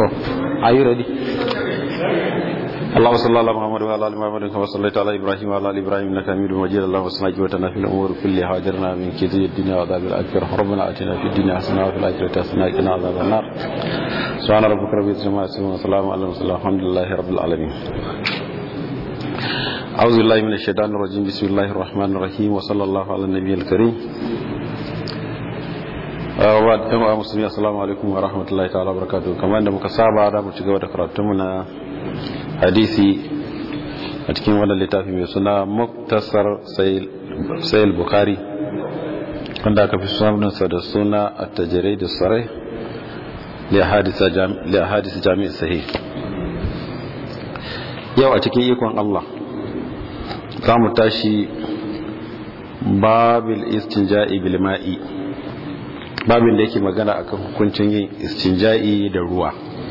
Oh, are you ready? اللهم صل على محمد وعلى ال محمد كما صليت على ابراهيم وعلى ال ابراهيم انك حميد مجيد اللهم صل وسلم في الامور كلها واجرنا من كيد الدنيا وعذاب الاخره ربنا اتنا في الدنيا حسنه وفي الاخره حسنه وقنا عذاب النار سبحان ربك رب العزه عما يصفون وسلام على المرسلين الحمد لله رب العالمين أعوذ بالله من الشيطان الرجيم بسم الله الرحمن الرحيم وصلى الله على النبي الكريم wa ɗan musulmi assalamu alaikum wa rahmatullahi ta'ala barakatuhu kamar da muka saba da mu ci gaba da karatunmu na hadisi a cikin wannan littafi mai suna muktasar sayil bukari wanda aka fi sunansa da suna a tajirai da sarai li hadisi jami'in sahih yau a cikin ikon Allah za mu tashi babil istinja'i bil ma'i babin da yake magana akan hukuncin yin istinja'i da ruwa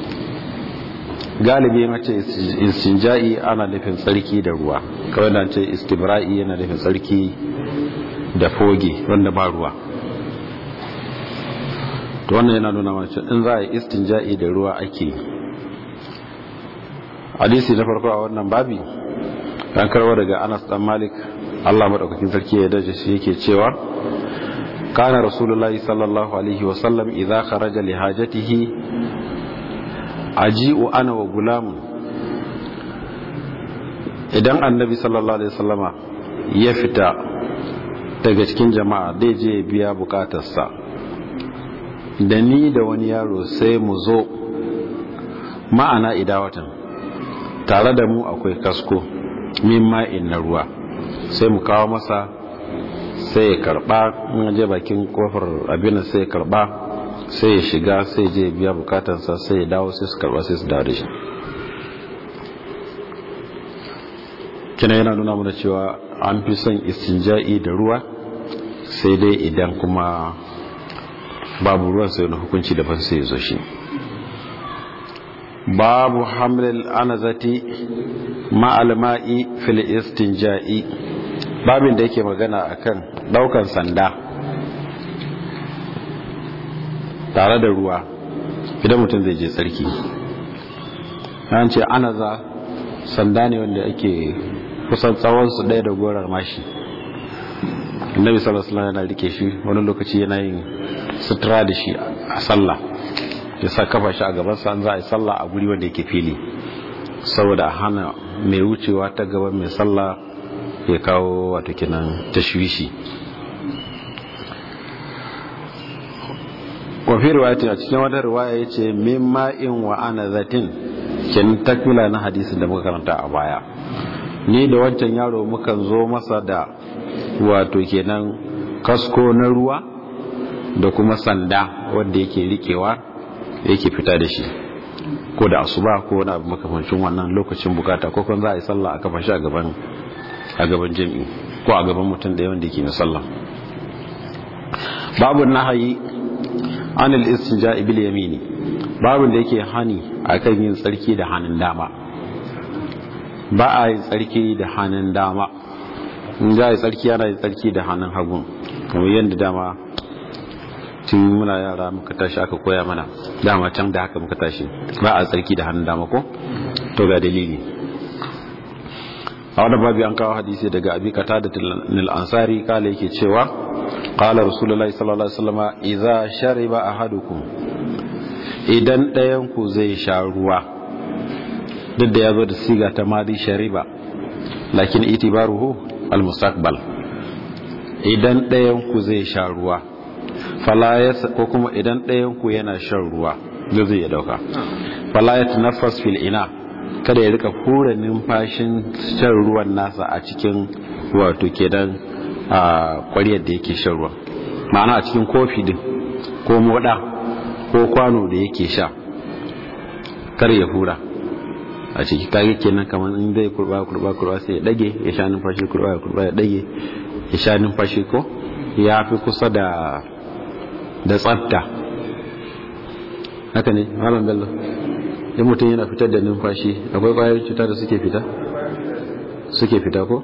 galibi yana ce istinja'i ana nufin tsarki da ruwa kawai na ce istibra'i yana nufin tsarki da foge wanda ba ruwa to wannan yana nuna mace in za a yi istinja'i da ruwa ake hadisi na farko a wannan babi an karwa daga anas dan malik allah maɗaukakin sarki ya dace shi yake cewa كان رسول الله صلى الله عليه وسلم إذا خرج لحاجته أجيء أنا وغلام idan annabi sallallahu alaihi wasallama ya fita daga cikin jama'a zai je biya bukatarsa da ni da wani yaro sai mu zo ma'ana idawatan tare da mu akwai kasko min ma'in na ruwa sai mu kawo masa sai ya karba in je bakin kofar abin sai ya karba sai ya shiga sai je biya bukatansa sai ya dawo sai su karba sai su dawo da shi kina yana nuna mana cewa an fi son istinja'i da ruwa sai dai idan kuma babu ruwan sai na hukunci daban sai ya zo shi babu hamlil anazati ma'al ma'i fil istinja'i babin da yake magana akan daukan sanda tare da ruwa idan mutum zai je tsarki an ce anaza sanda ne wanda ake kusan tsawonsu ɗaya da gorar mashi annabi sallallahu alaihi yana rike shi wani lokaci yana yin sutura da shi a sallah ya sa kafa shi a gaban sa za a yi sallah a guri wanda yake fili saboda a hana mai wucewa ta gaban mai sallah ya kawo wato kinan tashwishi wafi riwayati a cikin wata riwaya ya ce min ma'in wa ana zatin kin takmila na hadisin da muka karanta a baya ni da wancan yaro mukan zo masa da wato kenan kasko na ruwa da kuma sanda wanda yake rikewa yake fita da shi ko da asuba ko wani abu makamancin wannan lokacin bukata ko kan za a yi sallah a kafa shi a gaban a gaban jami'i ko a gaban mutum da yawan da ke sallah babu nahayi anil istinja'i bil yamini babu da yake hani akan yin tsarki da hannun dama ba a yin tsarki da hannun dama in za a yi tsarki ana yin tsarki da hannun hagun kamar yadda dama tun muna yara muka tashi aka koya mana dama can da haka muka tashi ba a tsarki da hannun dama ko to ga dalili a wani babi an kawo hadisi daga abi kata da nil ansari kala yake cewa kala rasulullahi sallallahu alaihi wasallam idza shariba ahadukum idan ɗayan ku zai sha ruwa duk da yazo da siga ta madi shariba lakin itibaruhu almustaqbal idan ɗayan ku zai sha ruwa fala ko kuma idan ɗayan ku yana shan ruwa zai ya dauka fala yatanaffas fil ina kada ya rika hura numfashin shan ruwan nasa a cikin wato kenan a kwariyar da yake shan ruwan ma'ana a cikin kofi din ko moda ko kwano da yake sha kar ya hura a ciki kage kenan kamar in zai kurba kurba kurba sai ya dage ya sha numfashi kurba kurba ya dage ya sha numfashi ko ya fi kusa da da tsafta haka ne malam bello in mutum yana fitar da numfashi akwai kwayoyin cuta da suke fita suke fita ko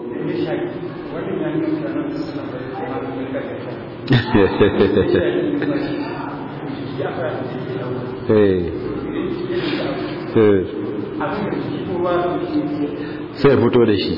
sai ya fito da shi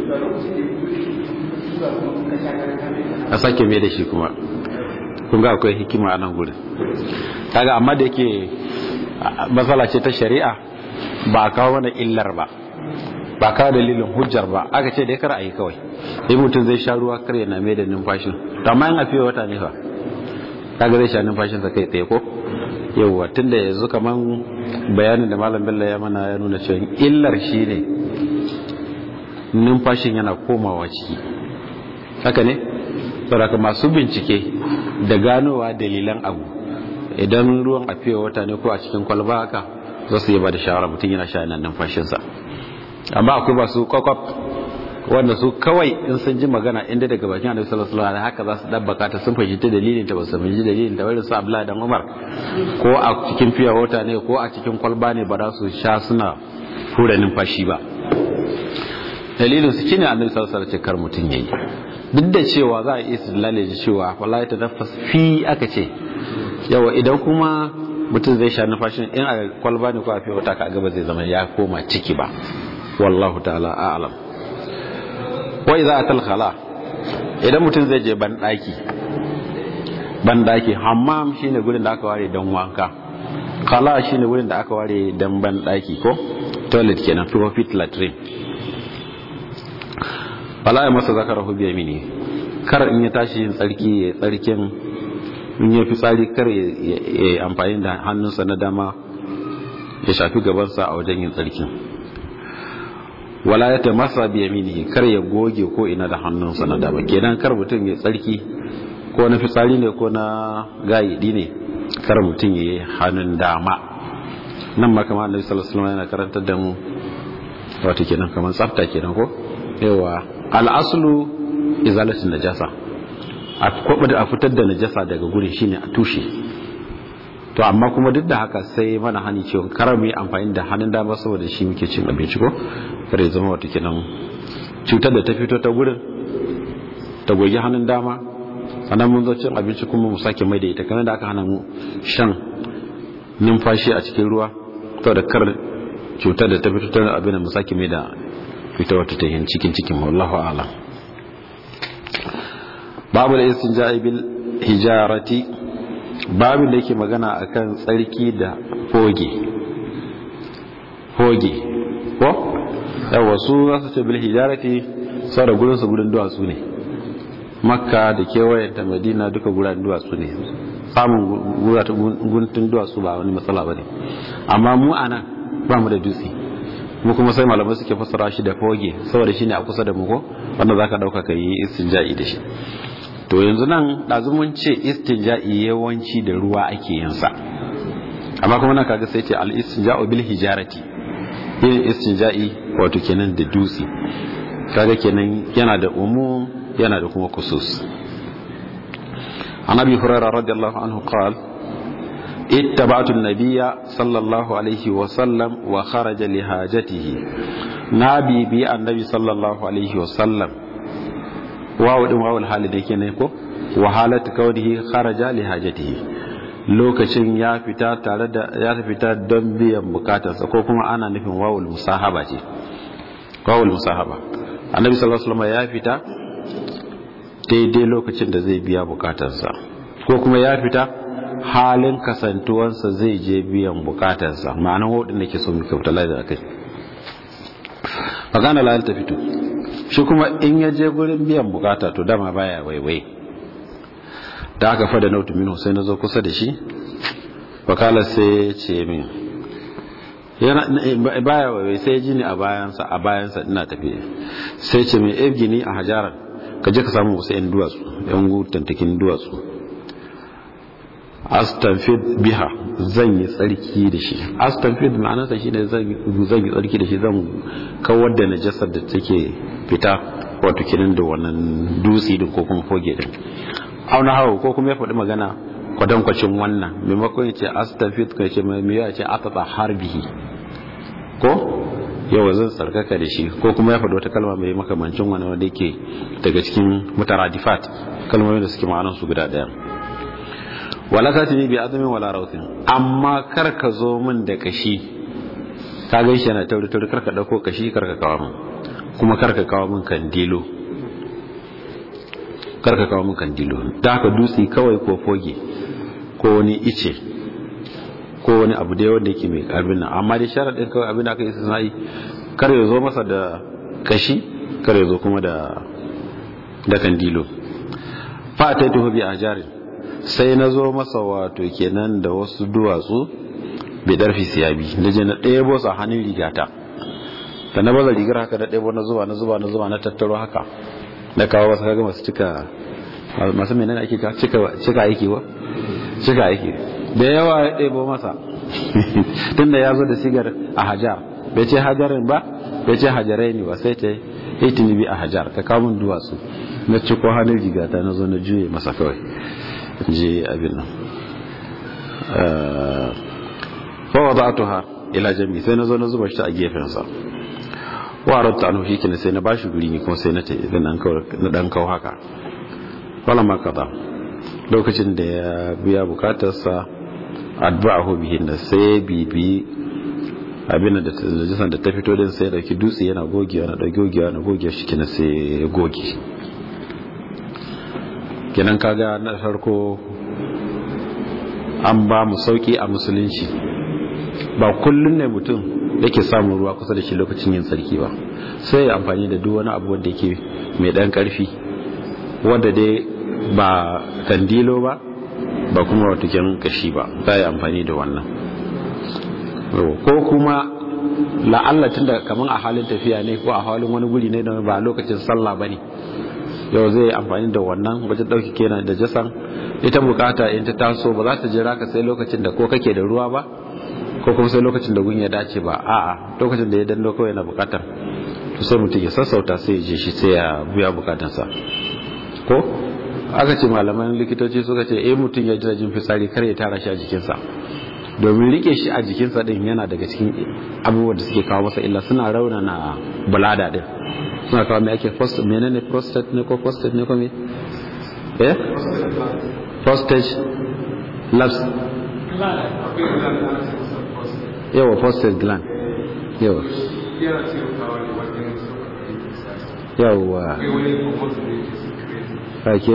a sake mai da shi kuma kun ga akwai hikima a nan gudun kaga amma da yake matsala ce ta shari'a ba a kawo mana illar ba ba kawo dalilin hujjar ba aka ce dai kar a yi kawai in mutum zai sha ruwa kar yana mai da numfashin to amma yin afiye wata ne fa kaga zai sha numfashinsa kai tsaye ko yauwa tun da yanzu kaman bayanin da malam bello ya mana ya nuna cewa illar shi ne numfashin yana komawa ciki haka ne saboda masu bincike da ganowa dalilan abu idan ruwan a fiye wata ne ko a cikin kwalba haka za su yi ba da shawara mutum yana sha yana numfashinsa amma akwai masu kwakwaf wanda su kawai in sun ji magana inda daga bakin annabi sallallahu alaihi wasallam haka za su dabbaka ta sun fahimci dalilin ta ba su fahimci dalilin ta wani su Abdullahi dan Umar ko a cikin fiya wata ne ko a cikin kwalba ne ba za su sha suna hura numfashi ba dalilin su shine annabi sallallahu alaihi wasallam kar mutun yayi duk da cewa za a yi istidlali da cewa wallahi tanaffas fi aka ce yawa idan kuma mutum zai sha numfashin in a kwalba ne ko a fiya wata ka gaba zai zama ya koma ciki ba wallahu ta'ala a'lam wai za a talkhala idan mutum zai je banɗaki banɗaki hammam shine gurin da aka ware don wanka khala shine gurin da aka ware don banɗaki ko toilet kenan profit latrine fala ya masa zakara hu biya mini kar in ya tashi yin tsarki ya tsarkin in ya fi tsari kar ya amfani da hannunsa na dama ya shafi gabansa a wajen yin tsarkin wala ya tamasa bi yaminihi kar ya goge ko ina da hannunsa na dama kenan kar mutum ya tsarki ko na fitsari ne ko na gayidi ne kar mutum ya yi hannun dama nan ma kamar annabi sallallahu alaihi wasallam yana karantar da mu wato kenan kamar tsafta kenan ko yawa al-aslu izalatu najasa a kwabda a fitar da najasa daga gurin shine a tushe to amma kuma duk da haka sai mana hani cewa kar mu yi amfani da hannun dama saboda shi muke cin abinci ko kar ya zama wata kenan cutar da ta fito ta gurin ta goge hannun dama sannan mun zo cin abinci kuma mu sake mai da ita kana da aka hana mu shan numfashi a cikin ruwa to da kar cutar da ta fito ta abin da mu sake mai da fita wata ta yin cikin cikin wallahu a'lam babu da istinja'i bil hijarati babin da yake magana akan tsarki da hoge hoge ko yawa su za su ce bil hijarati sau da gudunsu gudun duwatsu ne makka da kewayen ta madina duka gudan duwatsu ne samun guntun duwatsu ba wani matsala ba ne amma mu a nan ba mu da dutse mu kuma sai malamai suke fassara shi da hoge saboda shi ne a kusa da mu ko wanda za ka ɗauka ka yi istinja'i da shi to yanzu nan ɗazu mun ce istinja'i yawanci da ruwa ake yin sa amma kuma nan kaga sai ce al istinja'u bil hijarati yin istinja'i wato kenan da dutse kaga kenan yana da umum yana da kuma kusus an abi hurairah radiyallahu anhu qala اتبعت النبي صلى الله عليه وسلم وخرج لحاجته نبي بي النبي صلى الله عليه وسلم wawo din wawul hali da yake ne ko wa halatu kawdihi kharaja li hajatihi lokacin ya fita tare da ya fita don biyan bukatarsa ko kuma ana nufin wawul musahaba ce wawul musahaba annabi sallallahu alaihi wasallam ya fita daidai lokacin da zai biya bukatarsa ko kuma ya fita halin kasantuwansa zai je biyan bukatarsa ma'anar wadin da ke so muke mutala da kai magana la ta fito shi kuma in ya je gurin biyan bukata to dama baya waiwai da aka fada nautu minu sai na zo kusa da shi wakala sai ya ce min yana baya waiwai sai ji ni a bayansa a bayansa ina tafi sai ce mai evgini a hajarar ka je ka samu wasu yan duwatsu yan gutantakin duwatsu astanfid biha zan yi tsarki da shi astanfid ma'anarsa shi ne zan yi tsarki da shi zan kawar da najasar da take fita wato kenan da wannan dutse din ko kuma foge din auna hawa ko kuma ya faɗi magana kwatankwacin wannan maimakon ya ce astanfid ka ce mai ya ce atata harbihi ko yawa zan tsarkaka da shi ko kuma ya faɗi wata kalma mai makamancin wani wanda yake daga cikin mutaradifat kalmomin da suke ma'anarsu guda ɗaya wala ta tuni bi azumin wala rautin amma kar ka zo min da kashi ka gan shi yana tauri tauri karka dauko kashi karka kawo min kuma karka kawo min kandilo karka kawo min kandilo ta haka dutse kawai ko foge ko wani ice ko wani abu da wanda yake mai abin nan amma dai sharaɗin kawai abin da aka yi sana'i kar ya zo masa da kashi kar ya zo kuma da da kandilo fa ta tuhu bi ajarin sai na zo masa wato kenan da wasu duwatsu bai darfi siyabi da je na ɗebo sa hannun rigata da na baza rigar haka da ɗebo na zuba na zuba na zuba na tattaro haka na kawo wasu kaga masu cika masu menene ake cika cika aiki ba cika aiki da yawa ya ɗebo masa tunda ya zo da sigar a hajar bai ce hajarin ba bai ce hajarai ne ba sai ta yi bi a hajar ka kawo min duwatsu na ciko hannun rigata na zo na juye masa kawai je abin nan fa wada'tuha ila jami sai na zo na zuba shi a gefen sa wa aratta anhu shi sai na bashi guri ne kuma sai na tafi dan kawo na dan kawo haka wala ma kaza lokacin da ya biya bukatarsa adba'ahu bihin da sai bibi abin da jisan da ta fito din sai dauki dutse yana gogewa na dauki gogewa na gogewa shi kina sai ya goge kenan kaga na farko an ba mu sauki a musulunci ba kullun ne mutum yake samun ruwa kusa da shi lokacin yin tsarki ba sai ya amfani da duk wani abu wanda yake mai dan karfi wanda dai ba kandilo ba ba kuma wato kyan kashi ba za yi amfani da wannan ko kuma la'alla tunda kamar a halin tafiya ne ko a halin wani guri ne da ba lokacin sallah ba ne yau zai amfani da wannan wajen ɗauki kenan da jasan ita bukata in ta taso ba za ta jira ka sai lokacin da ko kake da ruwa ba ko kuma sai lokacin da gun ya dace ba a'a lokacin da ya dando kawai na bukatar to sai mutum ya sassauta sai ya je shi sai ya buya bukatansa ko aka ce malaman likitoci suka ce eh mutum ya jira jin fitsari kar ya tara shi a jikinsa domin rike shi a jikinsa din yana daga cikin abubuwan da suke kawo masa illa suna raunana bulada din suna kawo mai ake menene prostate ne ko prostate ne ko me eh prostate labs yawa prostate gland yawa yawa ake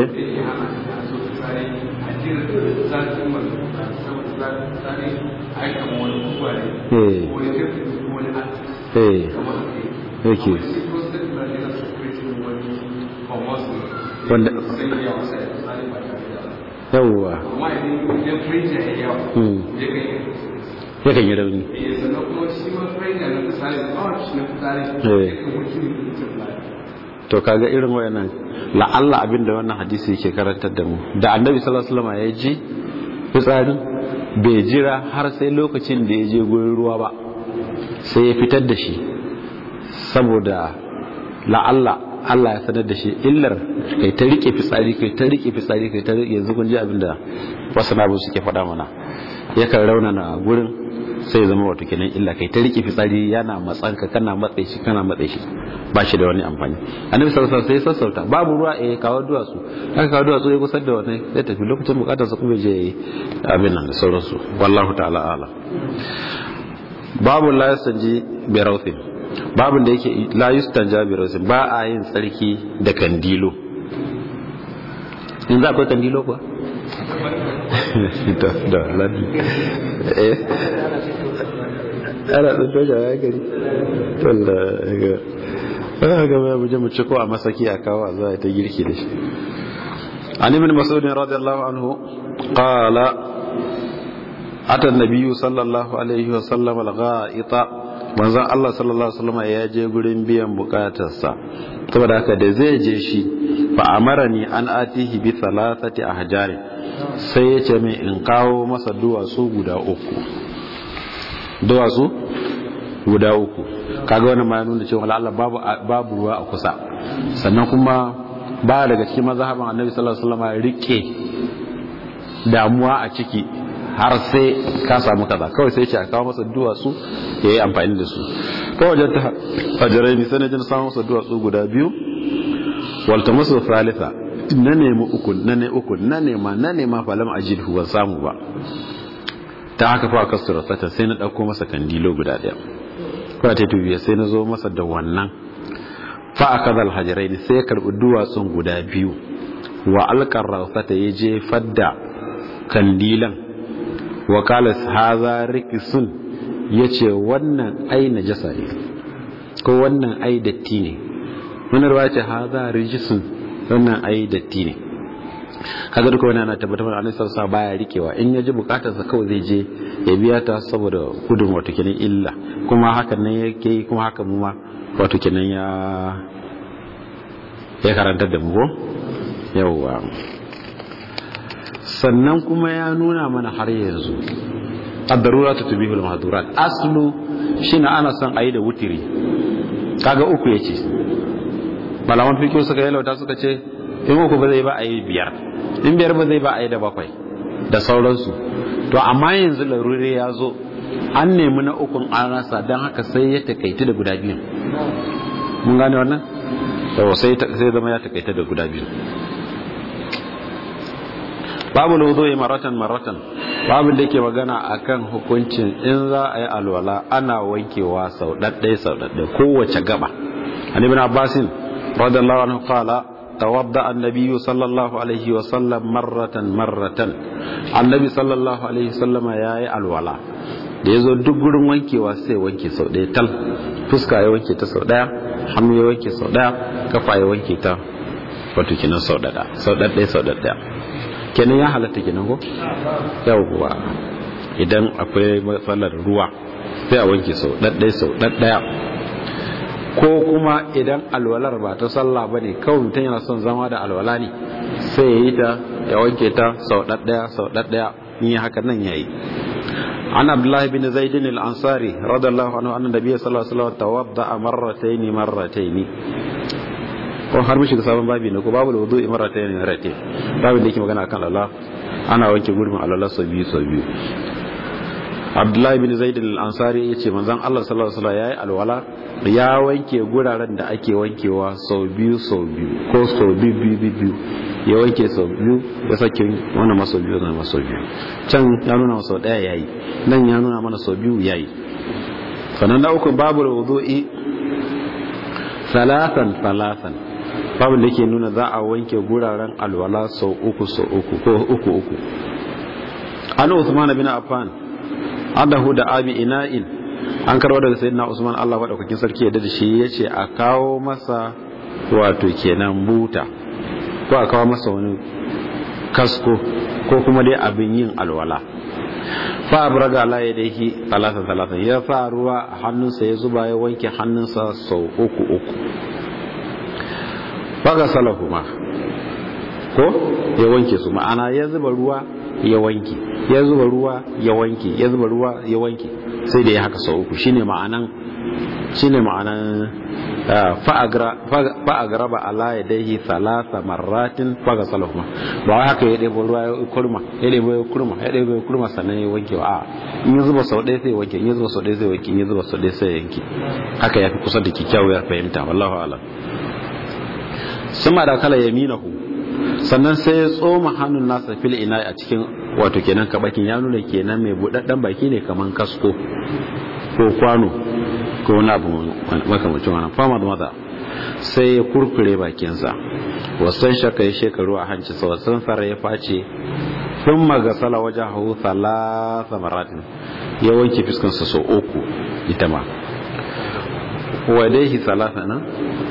eh yake wanda yawwa yakan yi rauni to kaga irin wayannan la'alla abinda wannan hadisi yake karantar da mu da annabi sallallahu alaihi wasallam ya ji fitsari bai jira har sai lokacin da ya je gurin ruwa ba sai ya fitar da shi saboda la'alla Allah ya sanar da shi illar kai ta rike fitsari kai ta rike fitsari kai ta rike yanzu kun ji abinda wasu nabu suke faɗa mana yakan raunana gurin sai zama wato kenan illa kai ta rike fitsari yana matsan ka kana matsayi shi kana matsayi shi ba shi da wani amfani annabi sallallahu alaihi wasallam sai sassauta babu ruwa eh kawo duwatsu aka kawo duwatsu ya kusar da wannan sai tafi lokacin bukatar sa kuma je abin nan da sauransu wallahu ta'ala ala babu la yasanji bi rawthin babin da yake la yustanja bi rawthin ba a yin tsarki da kandilo in za akwai kandilo kuwa da da ladi eh ana tsinto shi a gari wanda ga aka gaba ya buje mu ci ko a masaki a kawo a zuwa ta girki da shi an ibn mas'ud radiyallahu anhu qala ata an-nabiyyu sallallahu alaihi wa sallam al-gha'ita manzon Allah sallallahu alaihi wasallam ya je gurin biyan bukatarsa saboda haka da zai je shi fa amarani an atihi bi thalathati ahjari sai ya ce mai in kawo masa duwatsu guda uku duwatsu guda uku kaga wannan ma ya nuna cewa Allah babu babu ruwa a kusa sannan kuma ba daga cikin mazhaban Annabi sallallahu alaihi wasallam rike damuwa a ciki har sai ka samu kaza kawai sai ce a kawo masa duwatsu ya yi amfani da su kawai wajen ta fajirai ne sanajin samun masa duwatsu guda biyu walta masu salisa na nemi uku na ne uku na nema na nema falam ajid ban samu ba ta haka fa kasura sata sai na dauko masa kandilo guda daya ko ta tubiya sai na zo masa da wannan fa akadal hajaraini sai ya karbi duwatsun guda biyu wa alqar rasata ya je fadda kandilan wa qala hadha rikisun yace wannan ai najasa ne ko wannan ai datti ne wannan ruwa ce hadha rijisun wannan ai datti ne kaga duka wani ana tabbatar da annabi sallallahu baya rikewa in ya ji bukatar sa kawai zai je ya biya ta saboda gudun wato kenan illa kuma hakan nan yake yi kuma haka mu ma wato kenan ya ya karantar da mu ko yawwa sannan kuma ya nuna mana har yanzu ad-darura tutbihul mahdurat aslu shine ana son ayi da wutiri kaga uku yace malaman fiqh suka yalauta suka ce in uku ba zai ba a yi biyar in biyar ba zai ba a yi da bakwai da sauransu to amma yanzu larure ya zo an nemi na ukun an rasa don haka sai ya takaita da guda biyu mun gane wannan yawa sai zama ya takaita da guda biyu babu lauzo ya maratan maratan babu da ke magana akan hukuncin in za a yi alwala ana wankewa sau ɗaɗɗaya sau ɗaɗɗaya kowace gaba an ibn abbasin radiyallahu anhu qala توضأ النبي صلى الله عليه وسلم مرة مرة النبي صلى الله عليه وسلم يا الولا da ya zo duk gurin wankewa sai wanke sau ɗaya tal fuska ya wanke ta sau ɗaya hannu ya wanke sau ɗaya kafa ya wanke ta wato kenan sau ɗaya sau ɗaya sau ɗaya kenan ya halatta kenan ko yawwa idan akwai matsalar ruwa sai a wanke sau ɗaya sau ɗaya ko kuma idan alwalar ba ta sallah ba ne kawai mutum yana son zama da alwala ne sai ya yi ta ya wanke ta sau ɗaɗɗaya sau ɗaɗɗaya in yi haka nan ya yi an abdullahi bin zaidin al-ansari radallahu anhu annan nabiyyi sallallahu alaihi wasallam tawadda marrataini marrataini ko har mishi da sabon babi ne ko babu wudu'i marrataini marrataini babu da yake magana akan Allah ana wanke gurbin alwala sau biyu sau biyu abdullahi bin zaidin al-ansari yace manzon Allah sallallahu alaihi wasallam yayi alwala ya wanke guraren da ake wankewa sau biyu sau biyu ko sau biyu biyu biyu ya wanke sau biyu ya sake wannan maso biyu na maso biyu can ya nuna sau daya yayi nan ya nuna mana sau biyu yayi sannan na uku babu wudu'i salatan salatan babu da ke nuna za a wanke guraren alwala sau uku sau uku ko uku uku an Usman bin Affan adahu da abi ina'in an karwa daga sayyidina Usman Allah madaukakin sarki yadda da shi yace a kawo masa wato kenan buta ko a kawo masa wani kasko ko kuma dai abin yin alwala fa abraga la yadayhi talata talata ya sa ruwa a hannunsa ya zuba ya wanke hannunsa sau uku uku faga salahuma ko ya wanke su ma'ana ya zuba ruwa ya wanke ya zuba ruwa ya wanke ya zuba ruwa ya wanke sai da ya haka sau uku shine ma'anan shine ma'anan fa'agraba ala ya daihi salasa marratin faga salahuma ba wai haka ya ɗebo ruwa ya kurma ya ɗebo ya kurma ya ɗebo ya kurma sannan ya wanke wa a in ya zuba sau ɗaya sai wanke in ya zuba sau ɗaya sai wanke in ya zuba sau ɗaya sai yanke haka ya fi kusa da kyakkyawar fahimta wallahu alam sama da kala yaminahu sannan sai ya tsoma hannun nasa fil ina a cikin wato kenan kabakin ya nuna kenan mai budadden baki ne kaman kasko ko kwano ko wani abu makamacin wannan fama da maza sai ya kurkure bakinsa wasan shaka ya shekaru a hanci sa wasan fara ya face sun magasala wajen hau salasa maratin ya wanke fuskansa sau uku ita ma wadaihi salasa nan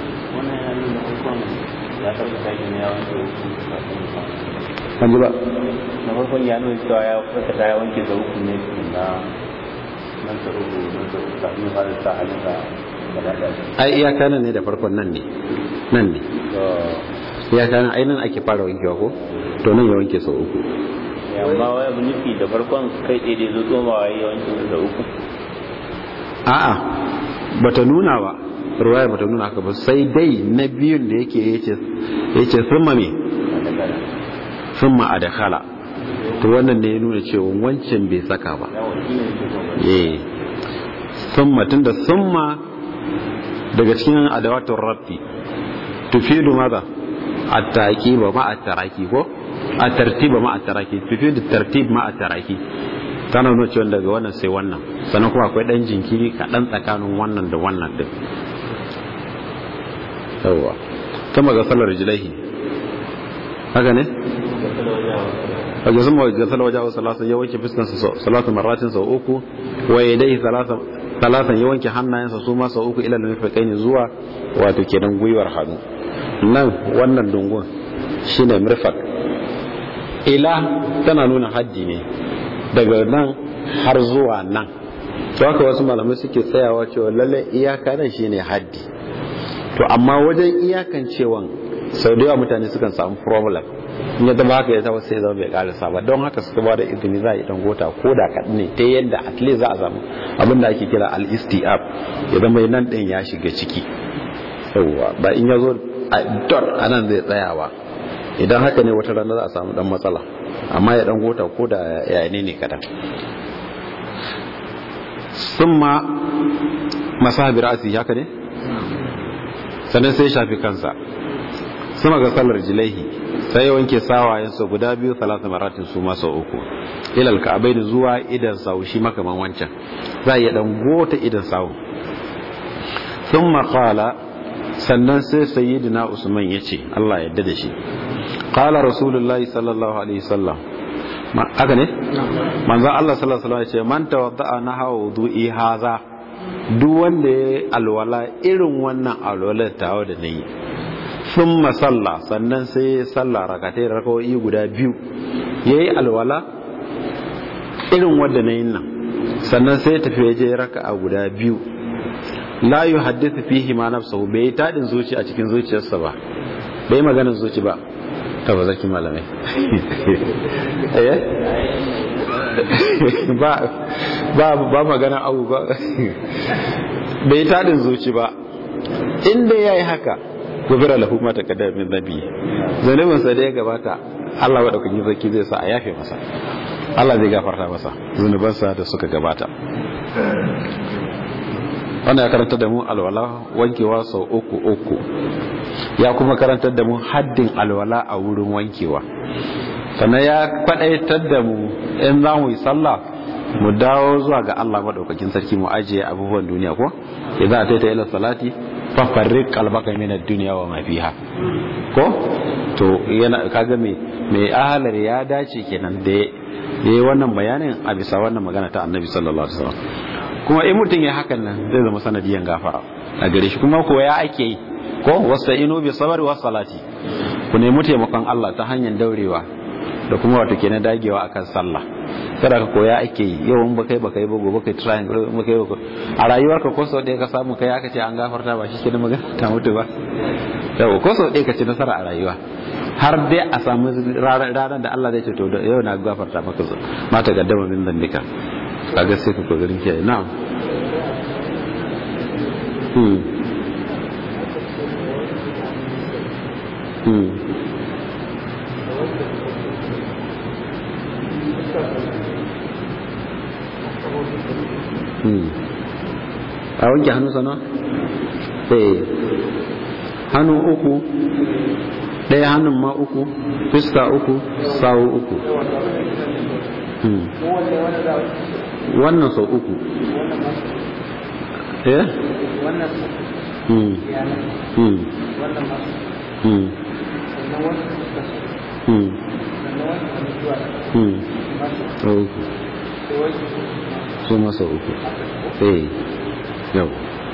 kan ji ba na farkon ya nuna cewa ya fata ta ya wanke da uku ne na nan da uku nan da uku kafin ya fara sa halin da gaba da ai iyaka nan ne da farkon nan ne nan ne iyaka nan ai nan ake fara wankewa ko to nan ya wanke sau uku amma wai abu nufi da farkon kai tsaye da zo tsomawa ya wanke da uku a'a bata nuna ba ruwaya bata nuna haka ba sai dai na biyun da yake yace yace summa me summa adkhala to wannan ne ya nuna cewa wancan bai saka ba eh summa tunda summa daga cikin adawatul rabbi tufidu maza at-taqiba ma at-taraki ko at-tartiba ma at-taraki tufidu tartib ma at-taraki tana nuna cewa daga wannan sai wannan sannan kuma akwai dan jinkiri kaɗan tsakanin wannan da wannan din yawwa kama ga salar jilaihi haka ne wajen sun mawajen salar wajen salatan ya wanke fuskansa salatan maratin sau uku wa ya dai salatan ya wanke hannayensa su ma sau uku ilal mafi ne zuwa wato kenan gwiwar hannu nan wannan dungun shine mirfak ila tana nuna haddi ne daga nan har zuwa nan to haka wasu malamai suke tsayawa cewa lalle iyaka nan shine haddi to amma wajen iyakan cewan sau da yawa mutane sukan samu problem in ya zama haka ya zama sai zama bai karisa ba don haka suka ba da izini za a yi gota ko da kaɗan ne ta yadda at least za a samu abin da ake kira al-istiab ya zama nan ɗin ya shiga ciki yawwa ba in ya zo a dot a nan zai tsayawa idan haka ne wata rana za a samu dan matsala amma ya dan gota ko da yayane ne kadan summa masahabi ra'asi haka ne sannan sai shafi kansa sama ga sallar jilaihi sai ya wanke sawayensa guda biyu talata maratin su masa uku ilal ka'abai da zuwa idan sawu shi makaman wancan za ya dan gota idan sawu sun maƙala sannan sai sayyidina usman ya ce allah yadda da shi ƙala rasulullahi sallallahu alaihi sallam haka ne manzan allah sallallahu alaihi ya ce man tawadda'a na hawa wudu'i haza duk wanda ya alwala irin wannan alwalar tawa da na yi sun masalla sannan sai ya salla rakatai da rakawai guda biyu ya yi alwala irin wadda na yin nan sannan sai tafi ya je raka a guda biyu la yi haddisa fihi ma nafsahu bai yi taɗin zuci a cikin zuciyarsa ba bai yi maganin zuci ba ta ba zaki malamai ba magana abu ba bai yi taɗin zuci ba inda ya yi haka gubira lahu ma taqaddama min nabi zalimin sa da ya gabata Allah madaukakin sarki zai sa a yafe masa Allah zai gafarta masa zunubansa da suka gabata wannan ya karanta da mu alwala wankewa sau uku uku ya kuma karantar da mu haddin alwala a wurin wankewa sannan ya faɗaitar da mu in za mu yi sallah mu dawo zuwa ga Allah madaukakin sarki mu ajiye abubuwan duniya ko idan ta ila salati fafarrik kalbaka min ad-dunya wa ma fiha ko to yana kaga me me ahalar ya dace kenan da yayi wannan bayanin a bisa wannan magana ta Annabi sallallahu alaihi wasallam kuma in mutum ya hakan nan zai zama sanadiyan gafara a gare shi kuma ko ya ake yi ko wasta'inu bi sabri was salati ku nemi taimakon Allah ta hanyar daurewa da kuma wato kenan dagewa akan sallah kada ka koya ake yi yau in baka yi baka yi ba gobe kai trying in baka yi baka a rayuwarka ko sau ɗaya ka samu kai aka ce an gafarta ba shi ke da magana ta mutu ba yau ko sau ɗaya ka ci nasara a rayuwa har dai a samu ranar da Allah zai ce to yau na gafarta maka zo mata gaddama min zambika a ga sai ka kokarin kiyaye na'am hmm hmm a wanke hannu sana? eh hannu uku ɗaya hannun ma uku fuska uku sawu uku wannan sau uku eh hmm hmm hmm hmm hmm sau uku su masa uku eh yau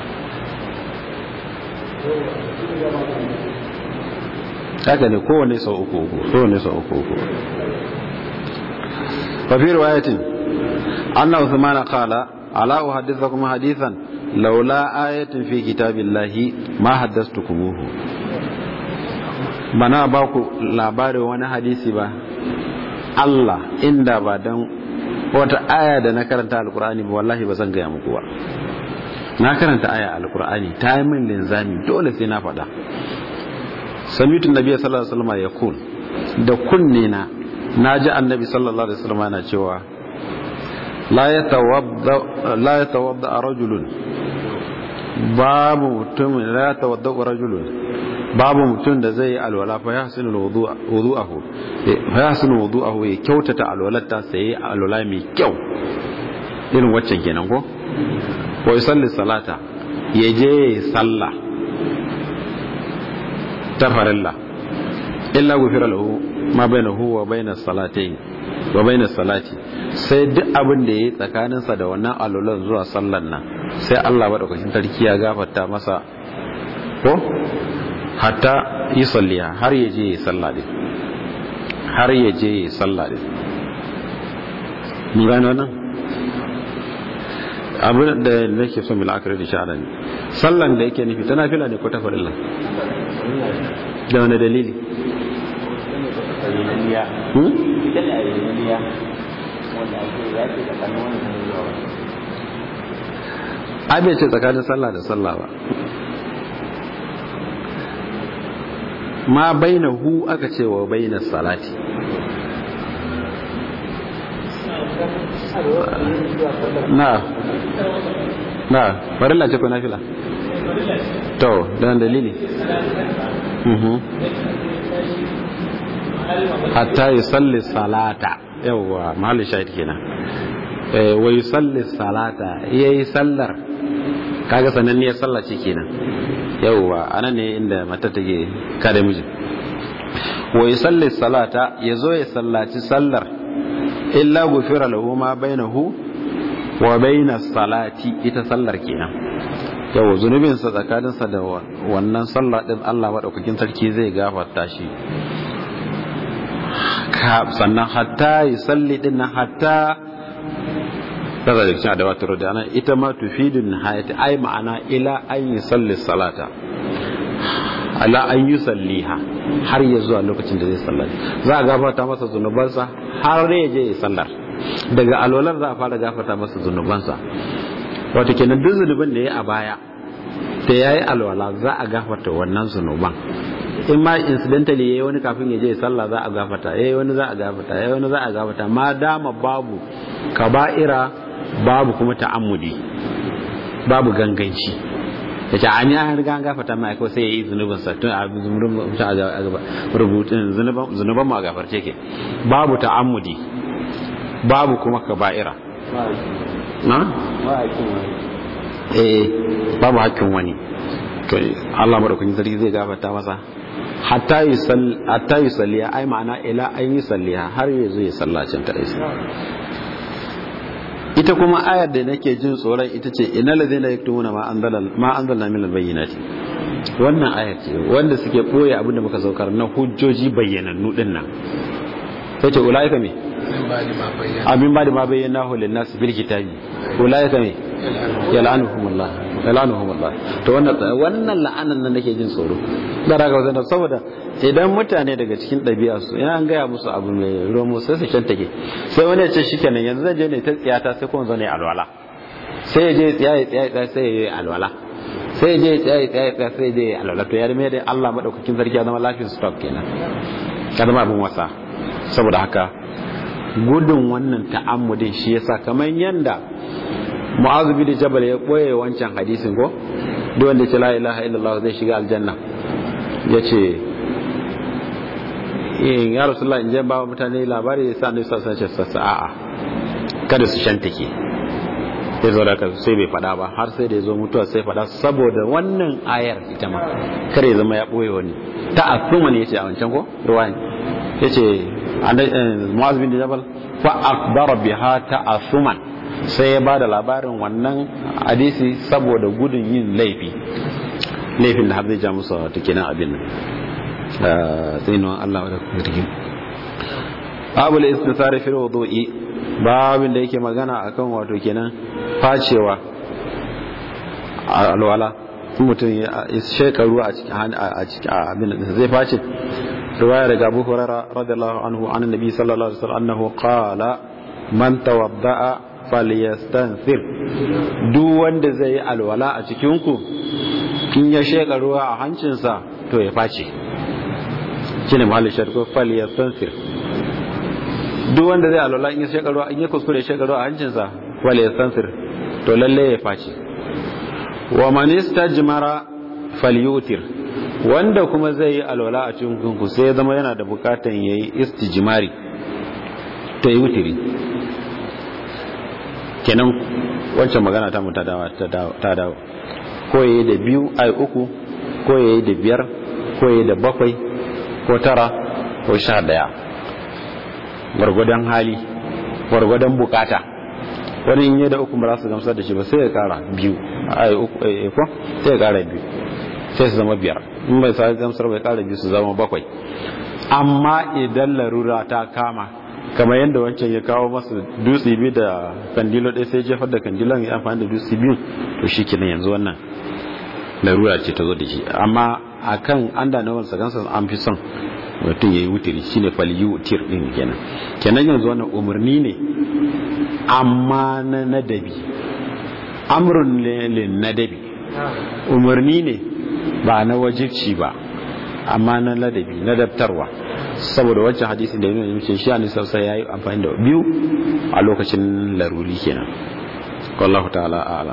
haka ne kowane sau uku uku kowane sau uku uku fafi riwayatin anna usmana qala ala uhaddithakum hadithan laula ayatin fi kitabillahi ma haddathtukumuhu bana ba ku labarin wani hadisi ba Allah inda ba dan wata aya da na karanta alkur'ani ba wallahi ba zan gaya muku ba na karanta aya alkur'ani ta yi min linzami dole sai na faɗa samitun nabi sallallahu alaihi wasallam ya kun da kunne na na ji annabi sallallahu alaihi wasallam yana cewa la yatawadda la yatawadda rajulun babu mutum la yatawadda rajulun babu mutum da zai alwala fa yahsinu wudu'ahu fa yahsinu wudu'ahu ya kyautata alwalarta sai alwala mai kyau irin waccan kenan ko ko yusalli salata ya je sallah ta farilla illa gufira lahu ma bainahu wa bainas salatayn wa bainas salati sai duk abin da yayi tsakaninsa da wannan alulan zuwa sallan nan sai Allah madaukakin sarki ya gafarta masa ko hatta yi salliya har ya je yi sallah din har ya je yi sallah din mun gane wannan abin da nake son mila akari da sha'ala ne sallan da yake nufi tana fila ne ko ta farilla da wani dalili ayyaniya ita ne ayyaniya wanda ake zafi da kanin wani kan zuwa wani abin ce tsakanin sallah da sallah ba ma baina hu aka ce wa baina salati na na farilla ce ko nafila to dan dalili mhm hatta yusalli salata yawa mahallin shahid kenan eh wa yusalli salata yayi sallar kaga sananniyar sallah ce kenan yawa anan ne inda mata take kada miji wa yusalli salata yazo ya sallaci sallar illa gufira lahu ma bainahu wa baina salati ita sallar kenan yawa zunubin sa tsakanin sa da wannan sallah din Allah madaukakin sarki zai gafarta shi sannan hatta yusalli din hatta kaza da cikin adawatar da ana ita ma tufidun nihayati ai ma'ana ila an yusalli salata ala an yusalliha har ya zuwa lokacin da zai sallar za a gafarta masa zunubansa har ya je ya sallar daga alwalar za a fara gafarta masa zunubansa wato kenan duk zunubin da ya a baya da ya yi alwala za a gafarta wannan zunuban in ma incidentally yayi wani kafin ya je sallah za a gafarta yayi wani za a gafarta yayi wani za a gafarta ma dama babu kaba'ira babu kuma ta'ammudi babu ganganci da ta an ya riga an gafarta mai ko sai yayi zunubin sa tun a rubutun zunuban mu a gafarce ke babu ta'ammudi babu kuma kaba'ira na eh babu hakkin wani to Allah madaukakin sarki zai gafarta masa hatta yi salliya ai ma'ana ila an yi salliya har ya zo ya sallacin ta isa ita kuma ayar da nake jin tsoron ita ce ina lazina yaktumuna ma anzalna ma anzalna min albayyinati wannan ayar ce wanda suke boye abin da muka saukar na hujjoji bayyanannu din nan sai ce ulaika me amin ba da ma bayyana hu lin nas bil kitabi ulaika me yal'anuhumullah yal'anuhumullah to wannan wannan la'anan nan nake jin tsoro da raga wannan saboda idan mutane daga cikin ɗabi'a su ina an gaya musu abu mai romo sai su take sai wani ya ce shikenan yanzu zan je ne ta tsiyata sai kuma zo ne alwala sai ya je tsiyaye tsiyaye sai ya yi alwala sai ya je tsiyaye tsiyaye sai ya je alwala to ya rime da Allah madaukakin sarki ya zama lafiyar stock kenan ya zama abin wasa saboda haka gudun wannan ta'ammudin shi yasa kamar yanda mu'azu bin jabal ya boye wancan hadisin ko duk wanda ce la ilaha illallah zai shiga aljanna yace eh ya rasulullah in je ba mutane labari sai annabi sallallahu alaihi wasallam a'a kada su shantake sai zo da sai bai fada ba har sai da ya zo mutuwa sai fada saboda wannan ayar ita ma kare zama ya boye wani ta'assuma ne yace a wancan ko ruwayan yace mu'az bin jabal fa akbara biha ta'assuman sai ya bada labarin wannan hadisi saboda gudun yin laifi laifin da har zai ja musu wata kenan abin nan tsinuwan Allah wadda kuma take babu da istisari fil wudu'i babin da yake magana akan wato kenan facewa alwala mutum ya shekaru a cikin abin da zai face riwaya daga Abu Hurairah radiyallahu anhu an annabi sallallahu alaihi wasallam annahu qala man tawadda'a falyastanthir duk wanda zai yi alwala a cikin ku in ya sheka ruwa a hancinsa to ya face shine mahallin sharko falyastanthir duk wanda zai alwala in ya sheka ruwa in ya kuskure sheka ruwa a hancinsa falyastanthir to lalle ya face wa man istajmara falyutir wanda kuma zai yi alwala a cikin ku sai ya zama yana da bukatan yayi istijmari to yi wutiri kenan wancan magana ta mu ta dawo ko yayi da biyu ai uku ko yayi da biyar ko yayi da bakwai ko tara ko sha daya gwargwadon hali gwargwadon bukata wani in yi da uku ba za su gamsar da shi ba sai ya kara biyu ai uku ko sai ya kara biyu sai su zama biyar in bai sa gamsar bai kara biyu su zama bakwai amma idan larura ta kama kamar yadda wancan ya kawo masa dutse biyu da kandilo ɗaya sai jefar da kandilon ya amfani da dutse biyu to shi kenan yanzu wannan larura ce ta zo da shi amma akan an da nawan sagansa an fi son mutum ya yi wutiri shine faliyu tir din kenan kenan yanzu wannan umarni ne amma na nadabi amrun lin nadabi umarni ne ba na wajibci ba amma na ladabi na daftarwa saboda wancan hadisin da yana mace shi ne sai yayi amfani da biyu a lokacin laruri kenan wallahu ta'ala a'lam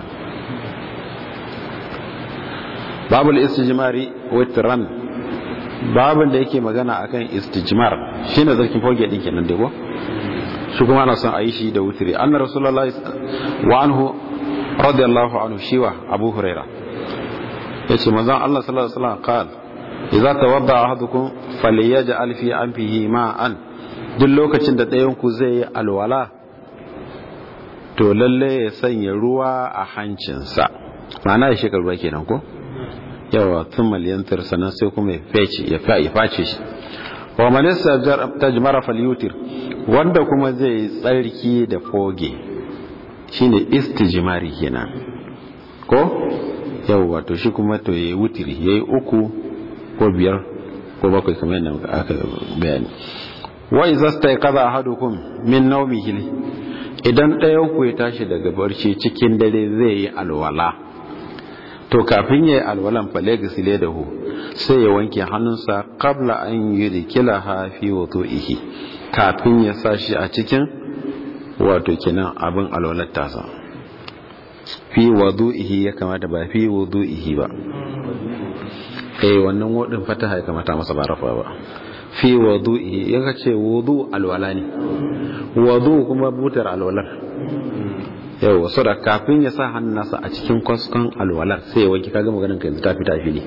babul istijmari witran babin da yake magana akan istijmar shine zarkin foge din kenan dai ko shi kuma ana son a yi shi da wutri anna rasulullahi wa anhu radiyallahu anhu shiwa abu huraira yace manzon Allah sallallahu alaihi wasallam qala idza tawadda ahadukum falyaj'al fi anfihi ma'an duk lokacin da ɗayan ku zai yi alwala to lalle ya sanya ruwa a hancinsa ma'ana ya shekar ruwa kenan ko yawa tun maliyantar sannan sai kuma ya fece ya face shi wa manisa tajmara falyutir wanda kuma zai tsarki da foge shine istijmari kenan ko yawa to shi kuma to yayi wutiri yayi uku ko biyar ko bakwai kamar yadda aka bayani wa idza stayqadha ahadukum min nawmihi idan ɗayan ku ya tashi daga barci cikin dare zai yi alwala to kafin ya yi alwalan falegisile da hu sai ya wanke hannunsa kabla an yi rikila hafi wato ihi kafin ya sa shi a cikin wato kinan abin alwalar tasa fi wadu ihi ya kamata ba fi wadu ihi ba eh wannan wadin fataha ya kamata masa ba rafa ba fi wadu ihi ya ce wadu alwala ne wadu kuma butar alwalar yau wasu da kafin ya sa hannun nasa a cikin kwaskon alwalar sai ya wanke kaga maganin ka yanzu ta fita fili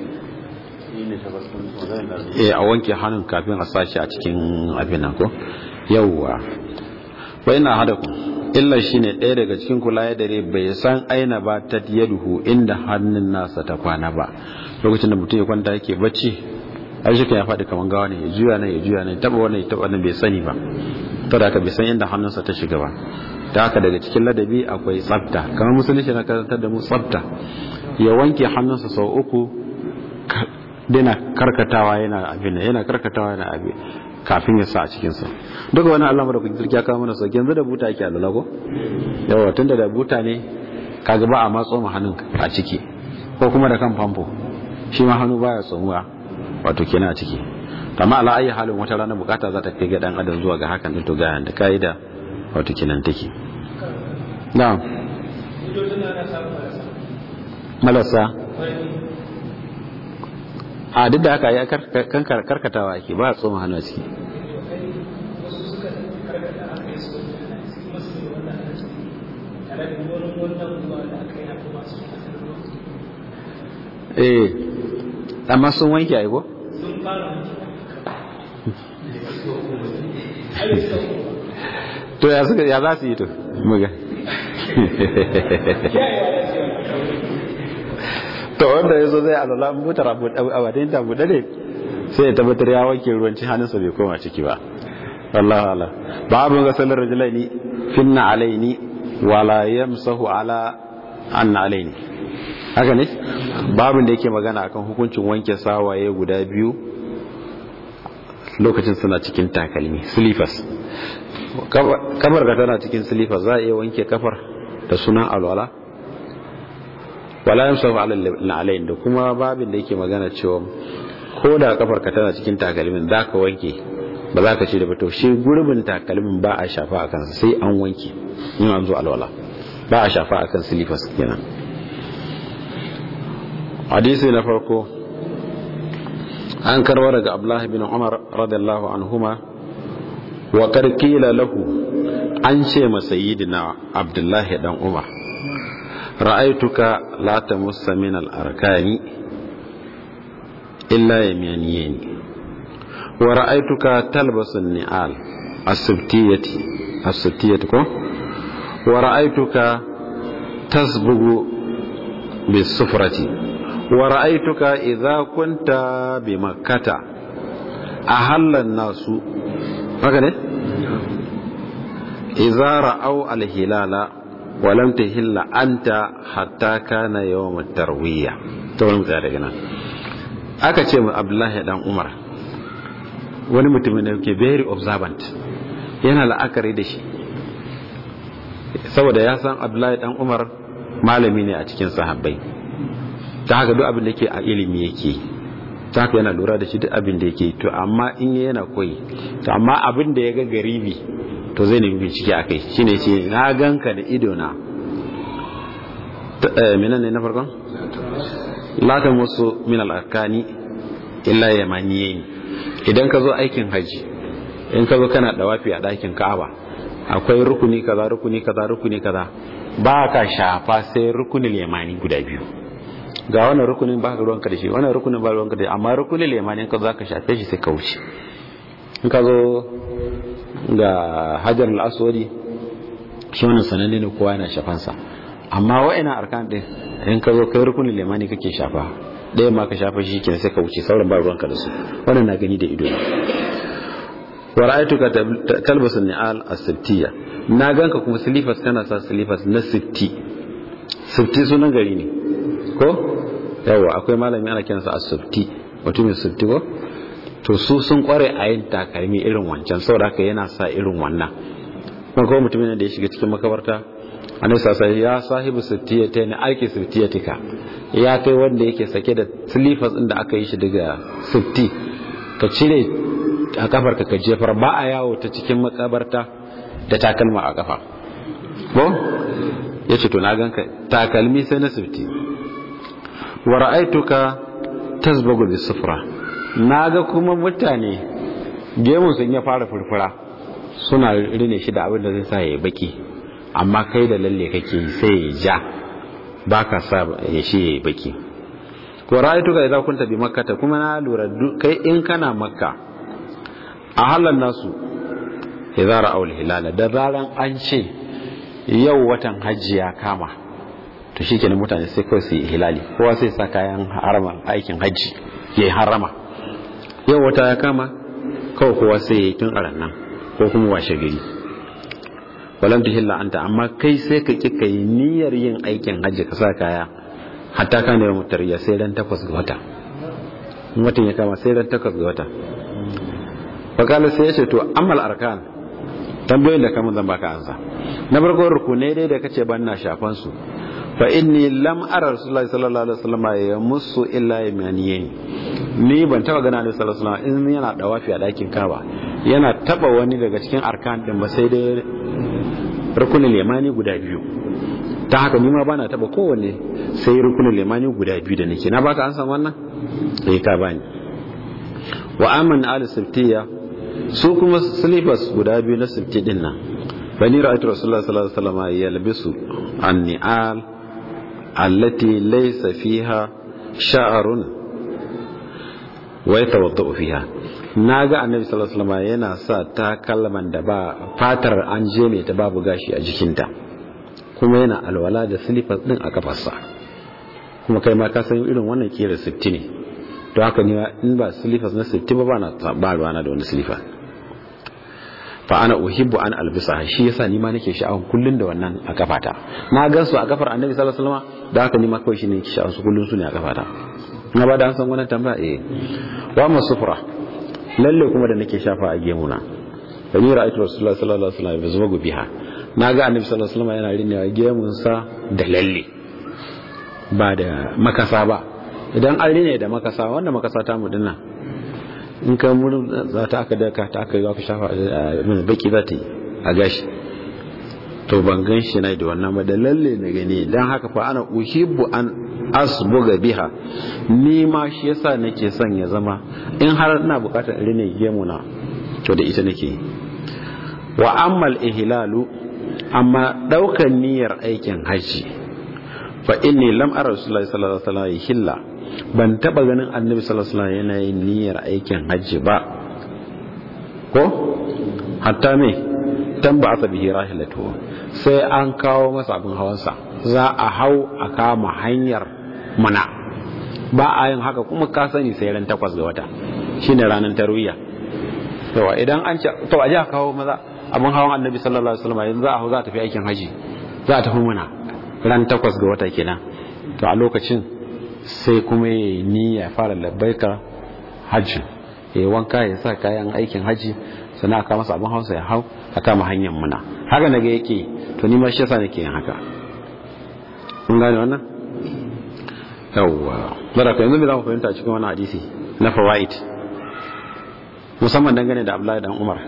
eh a wanke hannun kafin a sa shi a cikin abin nan ko yauwa wa ina hada ku illa shine ɗaya daga cikin kula ya dare bai san aina ba ta yaduhu inda hannun nasa ta kwana ba lokacin da mutum ya kwanta yake bacci ai shi ya faɗi kaman gawa ne ya juya nan ya juya nan taba wannan ya taba wannan bai sani ba to da haka bai san inda hannunsa ta shiga ba da haka daga cikin ladabi akwai tsafta kamar musulunci na karantar da mu tsafta ya wanke hannunsa sau uku dina karkatawa yana abin yana karkatawa yana abin kafin ya sa a cikinsa duka wani allah da kuke ya kawo mana sauki yanzu da buta ake alala ko yawa tunda da buta ne kaga ba a matso ma hannun a ciki ko kuma da kan famfo shi ma hannu baya tsomuwa wato kenan a ciki amma ala ayi halin wata rana bukata za ta kai ga dan adam zuwa ga hakan din to ga da kaida wato kenan take na'am malasa a duk da haka ya karkatawa ake ba a tsoma hannu a ciki eh amma sun wanke aiko? sun fara to ya suka ya za su yi to muga to wanda ya zo zai alala butar a wadin ta buɗe ne sai ya tabbatar ya wanke ruwan cin hannunsa bai koma ciki ba Allah Allah babu ga sallar rajulaini finna alaini wala yamsahu ala anna alaini haka ne babin da yake magana akan hukuncin wanke sawaye guda biyu lokacin suna cikin takalmi silifas kafar ka tana cikin silifas za a iya wanke kafar da sunan alwala wala yamsahu ala alain da kuma babin da yake magana cewa ko da kafar ka tana cikin takalmin za ka wanke ba za ka ce da fito shi gurbin takalmin ba a shafa a kansa sai an wanke in an zo alwala ba a shafa a kan silifas kenan hadisi na farko an karwa daga abdullahi bin umar radiyallahu anhuma wa karkila lahu an ce masa yidina abdullahi dan umar ra'aituka la tamussa min al-arkani illa yamaniyani wa ra'aituka talbasu ni'al as-subtiyati as-subtiyati ko wa ra'aituka tasbugu bis-sufrati wa ra'aituka idza kunta bi makkata ahalla an-nasu haka ne idza ra'aw al-hilala wa lam tahilla anta hatta kana yawm at-tarwiyah to mun tsaya daga nan aka ce mu Abdullahi dan Umar wani mutumin da yake very observant yana la'akari da shi saboda ya san Abdullahi dan Umar malami ne a cikin sahabbai ta haka duk abin da yake a ilimi yake ta haka yana lura da shi duk abin da yake to amma in yana koyi to amma abin da ya ga garibi to zai nemi bincike a kai shine ce na ganka da ido na minan ne na farkon latan wasu min al'arkani illa yamaniye idan ka zo aikin haji in ka zo kana dawafi a ɗakin ka'aba akwai rukuni kaza rukuni kaza rukuni kaza ba ka shafa sai rukunin yamani guda biyu ga wannan rukunin ba ka ruwanka da shi wannan rukunin ba ruwanka da shi amma rukunin yamani ka za ka shafe shi sai ka wuce in ka zo ga hajar al'aswadi shi wannan sananne ne kowa yana shafansa amma wa'ina arkan din in ka zo kai rukunin limani kake shafa ɗaya ma ka shafa shi kenan sai ka wuce sauran ba ruwanka da su wannan na gani da ido wa ra'aytuka talbasu ni'al as-sibtiyya na ganka kuma silifas kana sa silifas na sifti sifti sunan gari ne ko yawa akwai malami ana kiransa as-sifti mutumin sifti ko to su sun kware a yin takalmi irin wancan saboda haka yana sa irin wannan kuma kuma mutumin da ya shiga cikin makabarta annabi sasa ya sahibu sittiyata ne aiki sittiyatika ya kai wanda yake sake da silifas din da aka yi shi daga sitti ka cire a kafar ka jefar ba a yawo ta cikin makabarta da takalma a kafa ko yace to na ganka takalmi sai na sitti wa ra'aituka tasbagu bis sufra naga kuma mutane gemun sun ya fara furfura suna rine shi da abin da zai sa ya baki amma kai da lalle kake sai ya ja baka sa ya shi ya baki ko ra'aytuka idza kunta bi makkah kuma na lura kai in kana makka a halan nasu idza ra'aw al-hilal da zaran an ce yau watan hajji ya kama to shikenan mutane sai kawai su yi hilali kowa sai sa kayan harama aikin hajji ya harama yau wata ya kama kawai kowa sai ya yi tun a nan ko kuma washe gari walam tuhilla anta amma kai sai ka kika yi niyyar yin aikin hajji ka sa kaya hatta kana yawan mutariya sai ran takwas ga wata in watan ya kama sai ran takwas ga wata fakala sai ya ce to amal arkan tambayoyin da kama zan baka ansa na farko rukunai dai da kace ban na shafan su fa inni lam ara rasulullahi sallallahu alaihi wasallam ya musu illa yamaniyin ni ban taba gana ne sallallahu alaihi wasallam in yana dawafi a dakin kaba yana taba wani daga cikin arkan din ba sai dai rukunin limani guda biyu ta haka nima ba na taba kowanne sai rukunin limani guda biyu da nake na baka an san wannan sai ka bani wa aman al siftiya su kuma silifas guda biyu na sifti din nan bani ra'aytu rasulullahi sallallahu alaihi wasallam yalbisu an-ni'al allati laysa fiha sha'run wa yatawaddau fiha na ga annabi sallallahu alaihi wasallam yana sa takalman da ba fatar an je ne ta babu gashi a jikinta kuma yana alwala da silifas din a kafarsa kuma kai ma ka san irin wannan kira sifti ne to haka ne in ba silifas na sifti ba ba na ba ruwana da wani silifas fa ana uhibbu an albisa shi yasa ni ma nake sha'awar kullun da wannan a kafata na gan su a kafar annabi sallallahu alaihi wasallam da haka ni ma kawai shine nake sha'awar su kullun su ne a kafata na ba da an san wannan tambaya eh wa masufra lalle kuma da nake shafa a gemuna da ni ra'aytu rasulullahi sallallahu alaihi wasallam yazma biha na ga annabi sallallahu alaihi wasallam yana rinewa gemun sa da lalle ba da makasa ba idan an rine da makasa wanda makasa ta mu dinnan in ka murin za ta aka daka ta aka yi za ka shafa a baki za ta yi a gashi to ban gan shi na da wannan ba da lalle na gani don haka fa ana uhibbu an asbuga biha ni ma shi yasa nake son ya zama in har ina bukatar rine gemu na to da ita nake wa ammal ihlalu amma daukan niyyar aikin haji fa inni lam ara rasulullahi sallallahu alaihi wasallam hilla ban taba ganin annabi sallallahu alaihi wasallam yana yin niyyar aikin haji ba ko hatta me tamba asa bihi rahilatu sai an kawo masa abin hawansa za a hau a kama hanyar mana ba a yin haka kuma ka sani sai ran takwas ga wata shine ranar tarwiyya yawa idan an ce to a ji a kawo maza abin hawan annabi sallallahu alaihi wasallam yanzu za a hau za a tafi aikin haji za a tafi muna ran takwas ga wata kenan to a lokacin sai kuma ya niyya fara labbaika hajji ya wanka ya sa kayan aikin haji sannan aka masa abin hausa ya hau a kama hanyar muna haka naga yake to ni ma shi yasa nake yin haka kun gane wannan yawwa bara ka yanzu me za mu fahimta cikin wannan hadisi na fawaid musamman dangane da Abdullahi dan Umar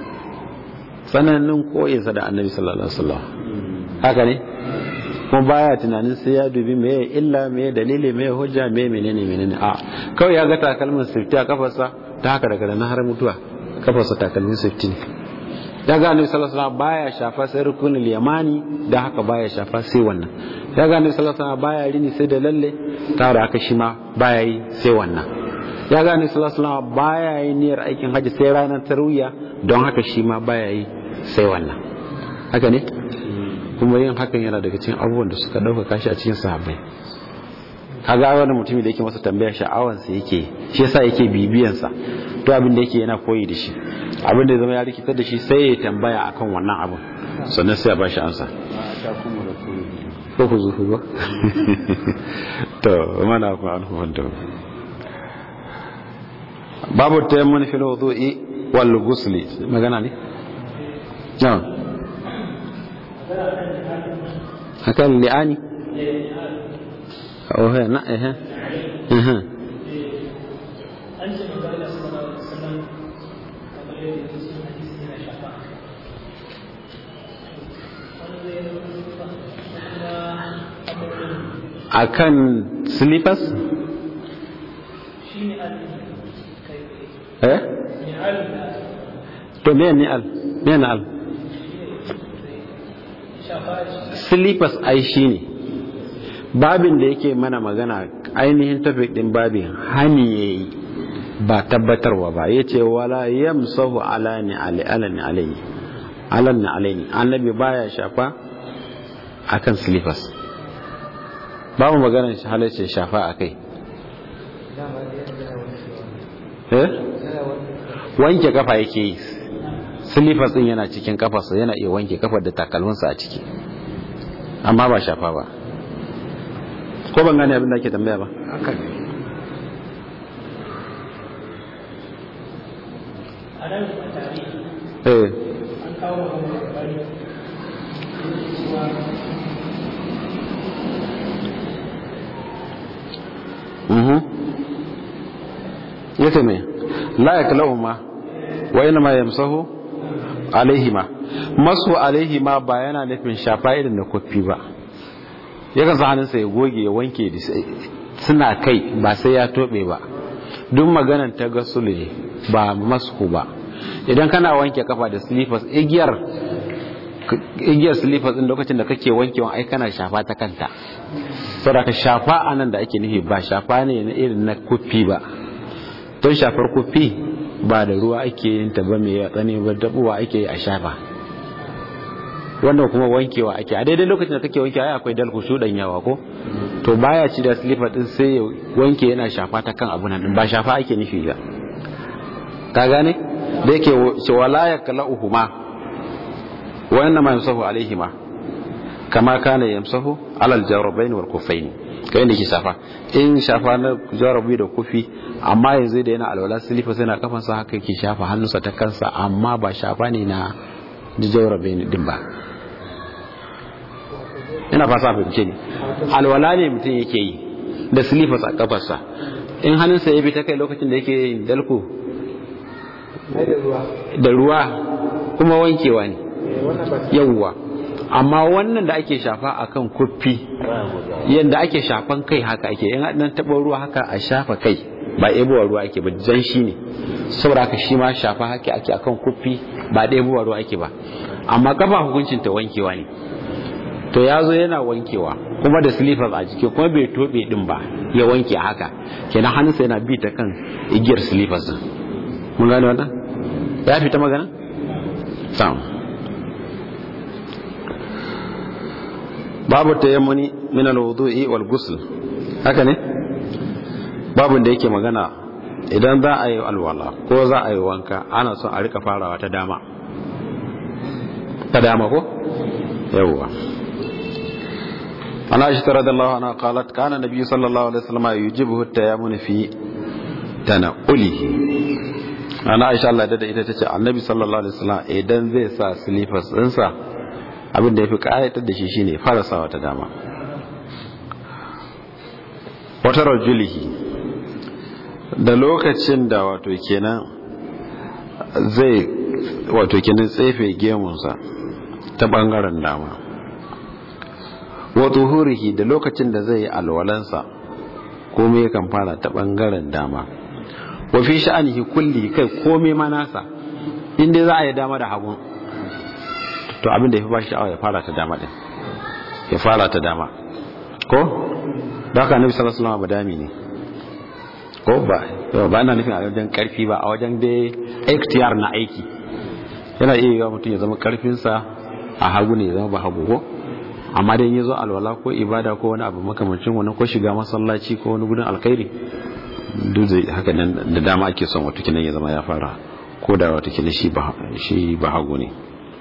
tsananin koyinsa da Annabi sallallahu alaihi wasallam haka ne kuma baya tunanin sai ya dubi me illa me dalili me hujja me menene menene a kawai ya ga takalmin sifti a kafarsa ta haka daga nan har mutuwa kafarsa takalmin sifti ne ya ga annabi sallallahu alaihi wasallam baya shafa sai rukunul yamani da haka baya shafa sai wannan ya ga annabi sallallahu alaihi wasallam baya rini sai da lalle ta da haka shi ma baya yi sai wannan ya ga annabi sallallahu alaihi wasallam baya yi niyyar aikin haji sai ranar tarwiya don haka shi ma baya yi sai wannan haka ne kuma yin hakan yana daga cikin abubuwan da suka dauka kashi a cikin sahabbai kaga wani mutumin da yake masa tambaya sha'awansa yake shi yasa yake bibiyansa to abin da yake yana koyi da shi abin da ya zama ya rikitar da shi sai ya tambaya akan wannan abin sannan sai a ba shi ansa ko ku zuhu ba to mana ku an hukunta babu tayammun fil wudu'i wal ghusli magana ne na'am hakan li'ani oh na eh eh akan slippers eh to me ni al me na al slippers ai shine babin da yake mana magana ainihin topic din babin hani yayi ba tabbatarwa ba yace wala yamsahu ala ni ali alani alayhi alani alayhi annabi baya shafa akan slippers babu maganar halarci shafa a kai wanke kafa yake yi silifas din yana cikin kafarsa yana iya wanke kafar da takalminsa a ciki amma ba shafa ba ko ban gane abin da ake tambaya ba eh yace me la yaklahuma wa inma yamsahu alaihima masu alaihima ba yana nufin shafa irin da kofi ba yakan sa hannunsa ya goge ya wanke suna kai ba sai ya tobe ba duk maganan ta gasulu ne ba masku ba idan kana wanke kafa da slippers igiyar igiyar slippers din lokacin da kake wankewa ai kana shafa ta kanta saboda ka shafa anan da ake nufi ba shafa ne na irin na kofi ba don shafar kofi ba da ruwa ake yin ta ba mai yatsane ba dabuwa ake yi a shafa wannan kuma wankewa ake a daidai lokacin da kake wankewa akwai dalku shudan yawa ko to baya ci da slipper din sai ya wanke yana shafa ta kan abu nan ba shafa ake nufi ba ka gane da yake ce wala yaklauhuma wa inna ma yamsahu alaihima kama kana yamsahu alal jawrabain wal kufaini kai ne ke shafa in shafa na jarabi da kufi amma yanzu da yana alwala silifa sai na kafansa haka yake shafa hannunsa ta kansa amma ba shafa ne na jarabi din ba ina fasa fahimce ne alwala ne mutum yake yi da silifas a kafarsa in hannunsa ya bi ta kai lokacin da yake yin dalko da ruwa kuma wankewa ne yawwa amma wannan da ake shafa akan kuffi yadda ake shafan kai haka ake in nan taɓa ruwa haka a shafa kai ba ɗebowa ruwa ake ba jan shi ne saboda haka shi ma shafa haka ake akan kuffi ba ɗebowa ruwa ake ba amma kafa hukuncin ta wankewa ne to ya zo yana wankewa kuma da slippers a jiki kuma bai tobe din ba ya wanke haka kenan hannunsa yana bi ta kan igiyar slippers din mun gane wannan ya fita magana sam babu tayammuni min al-wudu'i wal ghusl haka ne babun da yake magana idan za a yi alwala ko za a yi wanka ana son a rika farawa ta dama ta dama ko yawwa عن عائشة رضي الله عنها قالت كان النبي صلى الله عليه وسلم يجيبه التيامن في تنقله أنا عائشة الله دادا إذا تتعى النبي صلى الله عليه وسلم إذن ذي سا سليفس إنسا abin da ya fi ƙayatar da shi shine farasawa ta dama wata rajulihi da lokacin da wato kenan zai wato kenan tsefe gemunsa ta ɓangaren dama wa tuhurihi da lokacin da zai yi alwalansa komai yakan fara ta bangaren dama wa fi sha'anihi kulli kai komai ma nasa inda za a yi dama da hagu to abin da ya fi ba sha'awa ya fara ta dama din ya fara ta dama ko da haka annabi sallallahu alaihi wasallam badami ne ko ba ba ina nufin a wajen karfi ba a wajen dai ikhtiyar na aiki yana iya yiwa mutum ya zama karfinsa a hagu ne ya zama ba hagu ko amma dai ya zo alwala ko ibada ko wani abu makamancin wani ko shiga masallaci ko wani gudun alkhairi duk da haka nan da dama ake son wata kinan ya zama ya fara ko da wata kinan shi ba shi ba hagu ne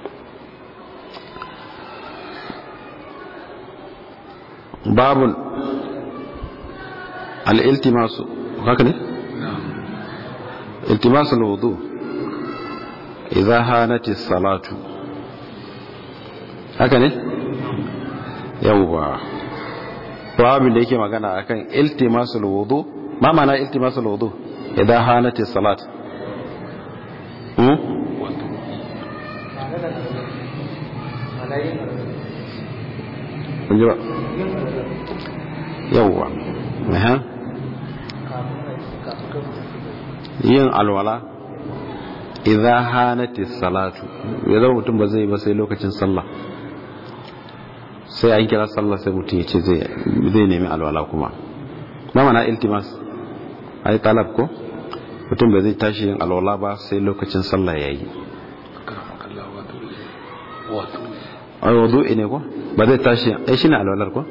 babun al-iltimasu haka ne iltimasu al-wudu idza hanati salatu haka ne yawwa babin da yake magana akan iltimasul wudu ma mana iltimasul wudu idan hanati salat hmm kunjira yawwa aha yin alwala idan hanati salatu idan mutum ba zai ba sai lokacin sallah sai an kira sallah sai mutum ya ce zai nemi alwala kuma na mana iltimas a yi talab ko mutum bai zai tashi yin alwala ba sai lokacin sallah ya yi a wadu ne ko ba zai tashi ai shi ne alwalar ko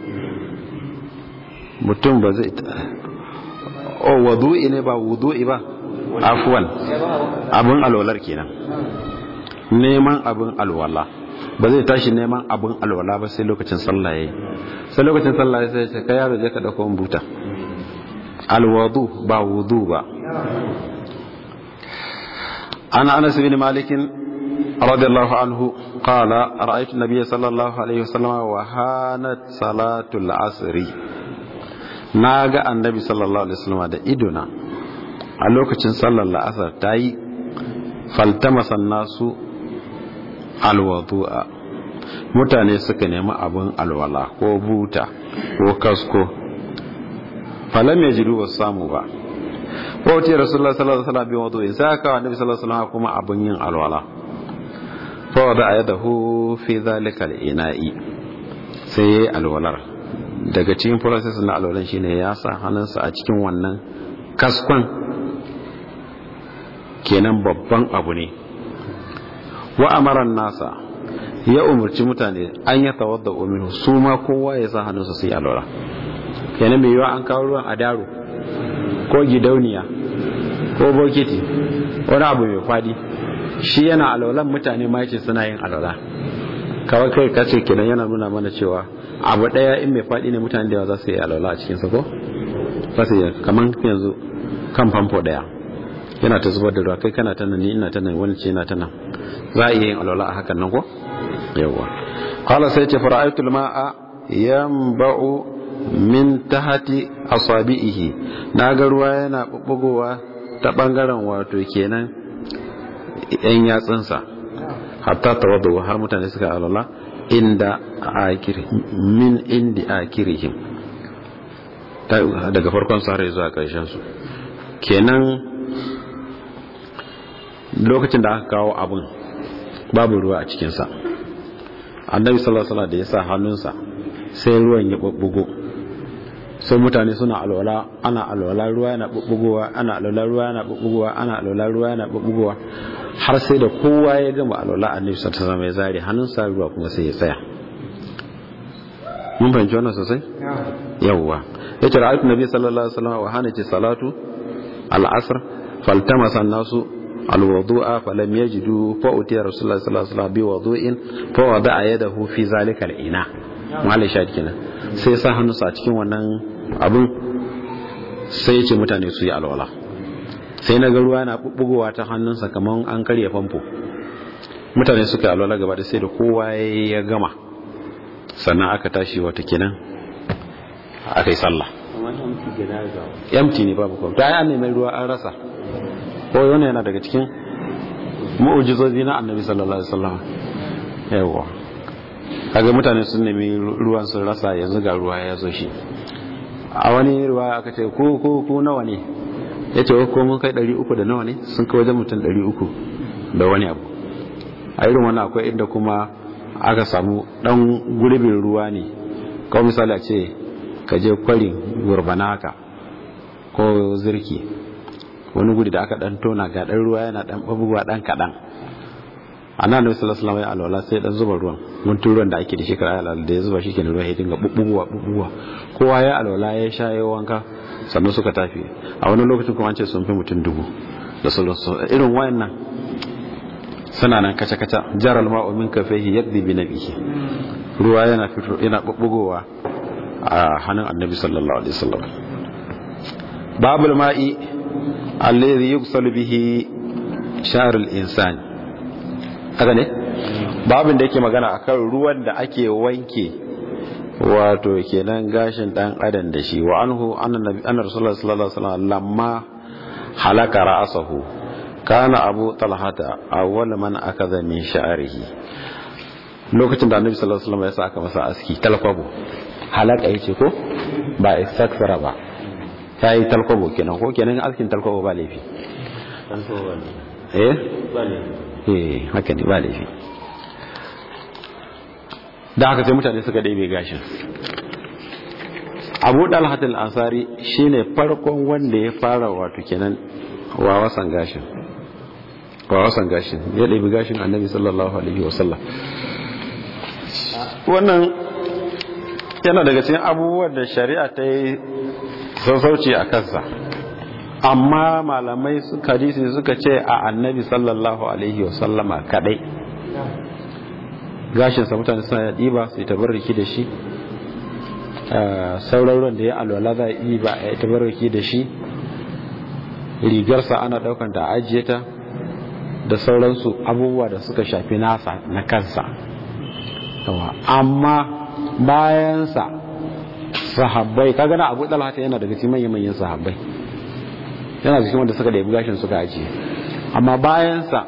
mutum ba zai o wadu ne ba wudu ba afuwan abin alwalar kenan neman abin alwala ba zai tashi neman abin alwala ba sai lokacin sallah yayi sai lokacin sallah ya sai ka yaro je ka dauko buta alwadu ba wudu ba ana anas bin malik radiyallahu anhu qala ra'aytu an-nabiy sallallahu alaihi wasallam wa hanat salatul asri naga annabi sallallahu alaihi wasallam da idona a lokacin sallar la'asar tayi faltamasa nasu alwadu'a mutane suka nemi abin alwala ko buta ko kasko falam ya jiru wasu samu ba wauti rasulullah sallallahu alaihi wasallam bi wudu'in sai aka wa nabi sallallahu alaihi wasallam kuma abin yin alwala fa wada ayadahu fi zalika al-ina'i sai yayi alwalar daga cikin process na alwalan shine ya sa hannunsa a cikin wannan kaskon kenan babban abu ne wa amaran nasa ya umarci mutane an ya tawadda minhu su ma kowa ya sa hannunsa sai alwala kenan mai yiwa an kawo ruwan a daro ko gidauniya ko bokiti wani abu mai fadi shi yana alwalan mutane ma yake suna yin alwala kawai kai kace kenan yana nuna mana cewa abu daya in mai fadi ne mutane da yawa za su yi alwala a cikin sa ko za su yi kaman yanzu kan famfo daya yana ta zubar da ruwa kai kana ta nan ni ina ta nan wani ce ina ta nan za a iya yin alwala a hakan nan ko yawa qala sai ce fara'aytu al-ma'a yanba'u min tahti asabihi naga ruwa yana bubbugowa ta bangaren wato kenan yan yatsunsa hatta tawaddu har mutane suka alwala inda akir min indi akirihim daga farkon su har zuwa karshen su kenan lokacin da aka kawo abun babu ruwa a cikinsa annabi sallallahu alaihi da ya sa hannunsa sai ruwan ya bubbugo sai mutane suna alwala ana alwala ruwa yana bubbugowa ana alwala ruwa yana bubbugowa ana alwala ruwa yana bubbugowa har sai da kowa ya gama alwala annabi sallallahu alaihi wasallam ya zare hannunsa ruwa kuma sai ya tsaya mun fahimci wannan sosai yawwa yace ra'aytu nabi sallallahu alaihi wasallam wa hanati salatu al-asr faltamasa an-nasu الوضوء فلم يجدوا فأتي رسول الله صلى الله عليه وسلم بوضوء فوضع يده في ذلك الإناء malai shahid kenan sai sa hannu sa cikin wannan abun sai ya ce mutane su yi alwala sai na ga ruwa na bubbugowa ta hannunsa kamar an karya famfo mutane suka yi alwala gaba da sai da kowa ya gama sannan aka tashi wata kenan aka yi sallah yamti ne babu kwamta ya neman ruwa an rasa ko wannan yana daga cikin mu'ujizozi na annabi sallallahu alaihi wasallam yawa kaga mutane sun nemi ruwan sun rasa yanzu ga ruwa ya zo shi a wani ruwa aka ce ko ko ko nawa ne yace ko mun kai 300 da nawa ne sun kai wajen mutum 300 da wani abu a irin wannan akwai inda kuma aka samu dan gurbin ruwa ne kawai misali a ce ka je kwarin gurbana haka ko zirki wani guri da aka dan tona ga dan ruwa yana dan babuwa dan kadan annabi sallallahu alaihi wasallam ya alwala sai dan zuba ruwan guntun ruwan da ake da shi kar alwala da ya zuba shi kenan ruwa ya dinga bubbuwa bubbuwa kowa ya alwala ya sha ya wanka sannan suka tafi a wani lokacin kuma an ce sun fi mutum dubu da sallallahu irin wayannan suna nan kaca kaca jaral ma'u min kafaihi yaddi bi nabihi ruwa yana fito yana bubbugowa a hannun annabi sallallahu alaihi wasallam babul ma'i alladhi yugsalu bihi sharul insani haka ne babin da yake magana akan ruwan da ake wanke wato kenan gashin dan adam da shi wa anhu annabi anna rasulullahi sallallahu alaihi wasallam lamma halaka ra'sahu kana abu talhata awwal man akaza min sha'rihi lokacin da annabi sallallahu alaihi wasallam ya saka masa aski talkwabo halaka yace ko ba istaksara ba ta yi talkwabo kenan ko kenan askin talkwabo ba laifi eh eh haka ne ba laifi da haka sai mutane suka ɗebe gashin abu dalhatul ansari shine farkon wanda ya fara wato kenan wawasan gashin wawasan gashin ya ɗebe gashin annabi sallallahu alaihi wasallam wannan yana daga cikin abubuwan da shari'a ta yi sassauci a kansa amma malamai suka hadisi suka ce a annabi sallallahu alaihi wasallama kadai gashinsa mutane suna ɗiba su yi tabarriki da shi sauran da ya alwala za a yi ba a yi tabarriki da shi rigarsa ana ɗaukan ta ajiye ta da sauransu abubuwa da suka shafi nasa na kansa amma bayansa sahabbai kaga na abu dalhata yana daga cikin manyan manyan sahabbai yana cikin wanda suka ɗebi gashin suka ajiye amma bayansa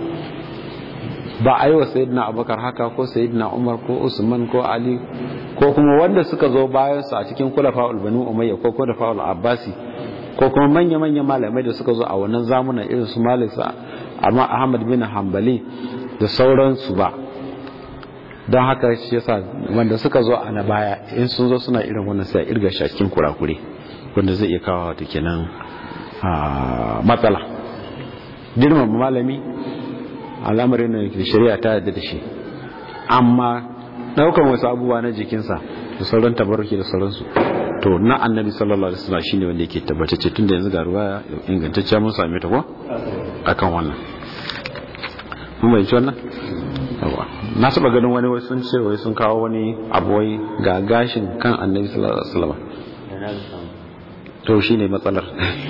ba a yi wa sayidina abubakar haka ko sayidina umar ko usman ko ali ko kuma wanda suka zo bayansa a cikin kula fa'ul banu umayya ko kula fa'ul abbasi ko kuma manya-manyan malamai da suka zo a wannan zamunan irin su malik amma ahmad bin hanbali da sauransu ba don haka shi yasa wanda suka zo a na baya in sun zo suna irin wannan sai irga shi a cikin kurakure wanda zai iya kawo wata kenan matsala girmama malami al'amarin da shari'a ta yadda da shi amma daukan wasu abubuwa na jikinsa da sauran tabarruki da sauransu to na annabi sallallahu alaihi wasallam shine wanda yake tabbatacce tunda yanzu ga ruwa ingantacciya mun same ta ko akan wannan mun bai wannan yawa na saba ganin wani wai sun ce wai sun kawo wani abu wai ga gashin kan annabi sallallahu alaihi wasallam to shine matsalar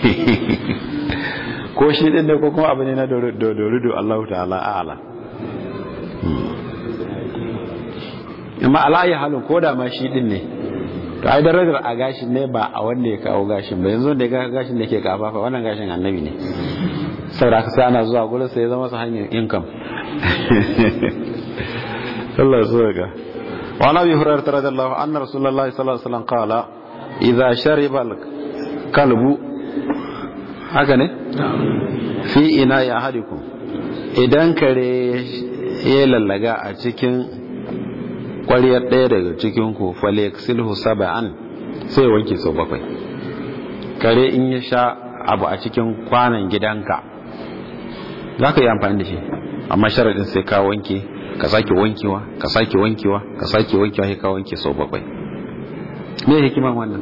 ko shi din ne ko kuma abu ne na dorudo Allah ta'ala a'ala amma ala ya halin ko da ma shi din ne to ai darajar a gashin ne ba a wanda ya kawo gashin ba yanzu da ya gashin da ke kafafa wannan gashin annabi ne saboda ka sai ana zuwa gurin sai ya zama su hanyar income Allah ya ga wa nabi hurairah radhiyallahu anna rasulullahi sallallahu alaihi wasallam qala idza shariba kalbu haka ne fi ina ya hadikum idan kare ya lallaga a cikin kwariyar ɗaya daga cikin ku faleksilhu saba'an sai wanke sau bakwai kare in ya sha abu a cikin kwanan gidanka za ka yi amfani da shi amma sharaɗin sai ka wanke ka sake wankewa ka sake wankewa ka sake wankewa sai ka wanke sau bakwai me hikiman wannan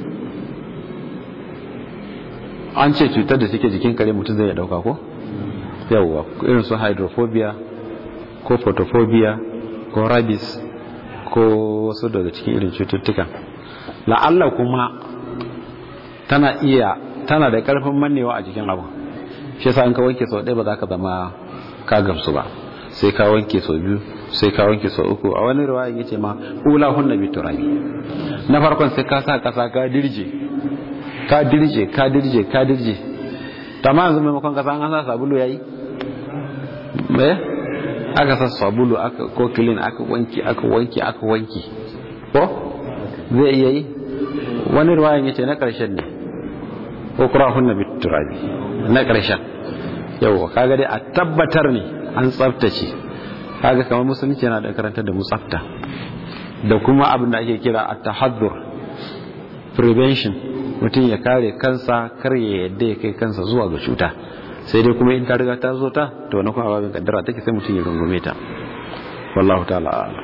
an ce cutar da suke jikin kare mutum zai ya dauka ko yawwa irin su hydrophobia ko photophobia ko rabies ko wasu daga cikin irin cututtukan la'alla kuma tana iya tana da karfin mannewa a jikin abu shi yasa in ka wanke sau ɗaya ba za ka zama ka gamsu ba sai ka wanke sau biyu sai ka wanke sau uku a wani riwaya yace ma ula hunna bi turabi na farkon sai ka sa kasa ka dirje ka dirje ka dirje ka dirje tamam yanzu maimakon kasa an sa sabulu yayi me aka sa sabulu aka ko clean aka wanki aka wanki aka wanki ko zai iya yi wani riwaya yace na karshen ne ko kurahunna bi turabi na karshen yau kaga dai a tabbatar ne an tsaftace kaga kamar musulunci yana da karantar da mu tsafta da kuma abin da ake kira at-tahaddur prevention mutum ya kare kansa kar ya yadda ya kai kansa zuwa ga cuta sai dai kuma in ta riga ta zo ta to wani kuma babin kaddara take sai mutum ya rungume ta wallahu ta'ala a'lam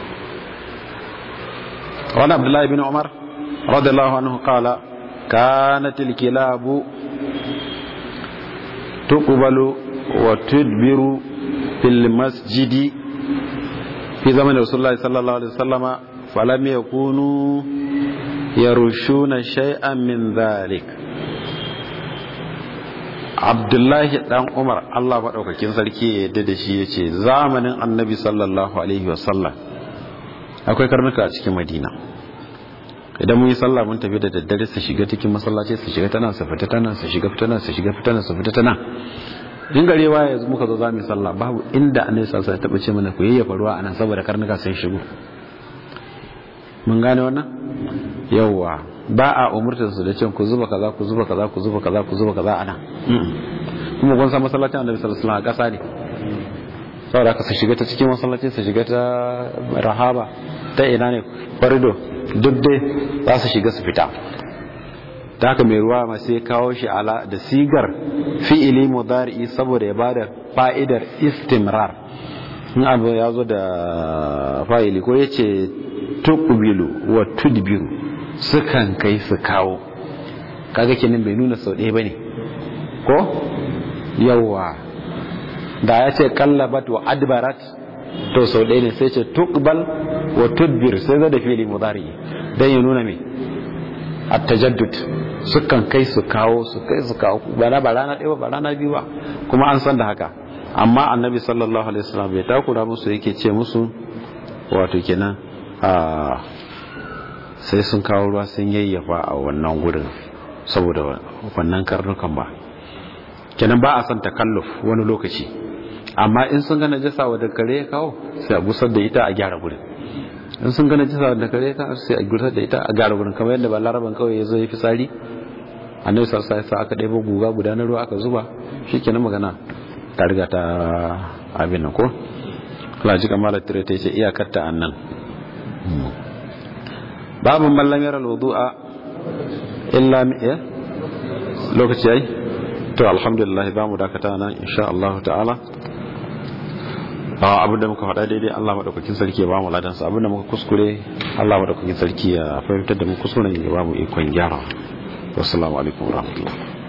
wani abdullahi bin umar radiyallahu anhu qala kanat al-kilabu tuqbalu wa tudbiru fil masjidi fi zaman rasulullahi sallallahu alaihi wasallama falam yakunu yarushuna shay'an min dhalik Abdullahi dan Umar Allah madaukakin sarki ya yadda da shi yace zamanin Annabi sallallahu alaihi wasallam akwai karnuka a cikin Madina idan mun yi sallah mun tafi da daddare su shiga cikin masallaci su shiga tana su fita tana su shiga fita tana su shiga fita tana su fita tana in gare wa yanzu muka zo za mu yi sallah babu inda annabi sallallahu alaihi wasallam ya taɓa ce mana ku yayyafa ruwa anan saboda karnuka sun shigo mun gane wannan yawwa ba a umurtar su da cin ku zuba kaza ku zuba kaza ku zuba kaza ku zuba kaza anan kuma kun san masallacin annabi sallallahu alaihi wasallam a ƙasa ne saboda haka su shiga ta cikin masallaci su shiga ta rahaba ta ina ne korido duk dai za su shiga su fita ta haka mai ruwa ma sai kawo shi ala da sigar fi'ili mudari'i saboda ya bada fa'idar istimrar in abu ya zo da fa'ili ko ya ce tuqbilu wa tudbiru sukan kai su kawo kaga kenan bai nuna sau ɗaya bane ko yawa da ya ce kallabat wa adbarat to sau ɗaya ne sai ce tuqbal wa tudbir sai zo da fi'ili mudari'i dan ya nuna me at-tajaddud sukan kai su kawo su kai su kawo ba na ba rana ɗaya ba rana biyu ba kuma an san da haka amma annabi sallallahu alaihi wasallam bai takura musu yake ce musu wato kenan a sai sun kawo ruwa sun yayyafa a wannan gurin saboda wannan karnukan ba kenan ba a son takalluf wani lokaci amma in sun ga najasa wadda kare ya kawo sai a gusar da ita a gyara gurin in sun gane jisa da kare ta sai a gurtar da ita a gara gurin kamar yadda ba laraban kawai ya zo ya fi tsari annabi sarsa sa aka ɗaya guga guda na ruwa aka zuba shi kenan magana ta riga ta abin nan ko Allah ji kamar tire ta ce iyakar ta annan babu mallam yara wudu'a illa mi ya lokaci yayi to alhamdulillah ba mu dakata nan insha Allah ta'ala abin da muka faɗa daidai Allah maɗaukakin sarki ya ba mu ladansa abin da muka kuskure Allah maɗaukakin sarki ya fahimtar da mu kuskuren ya ba mu ikon gyara wasu alaikum warahmatullahi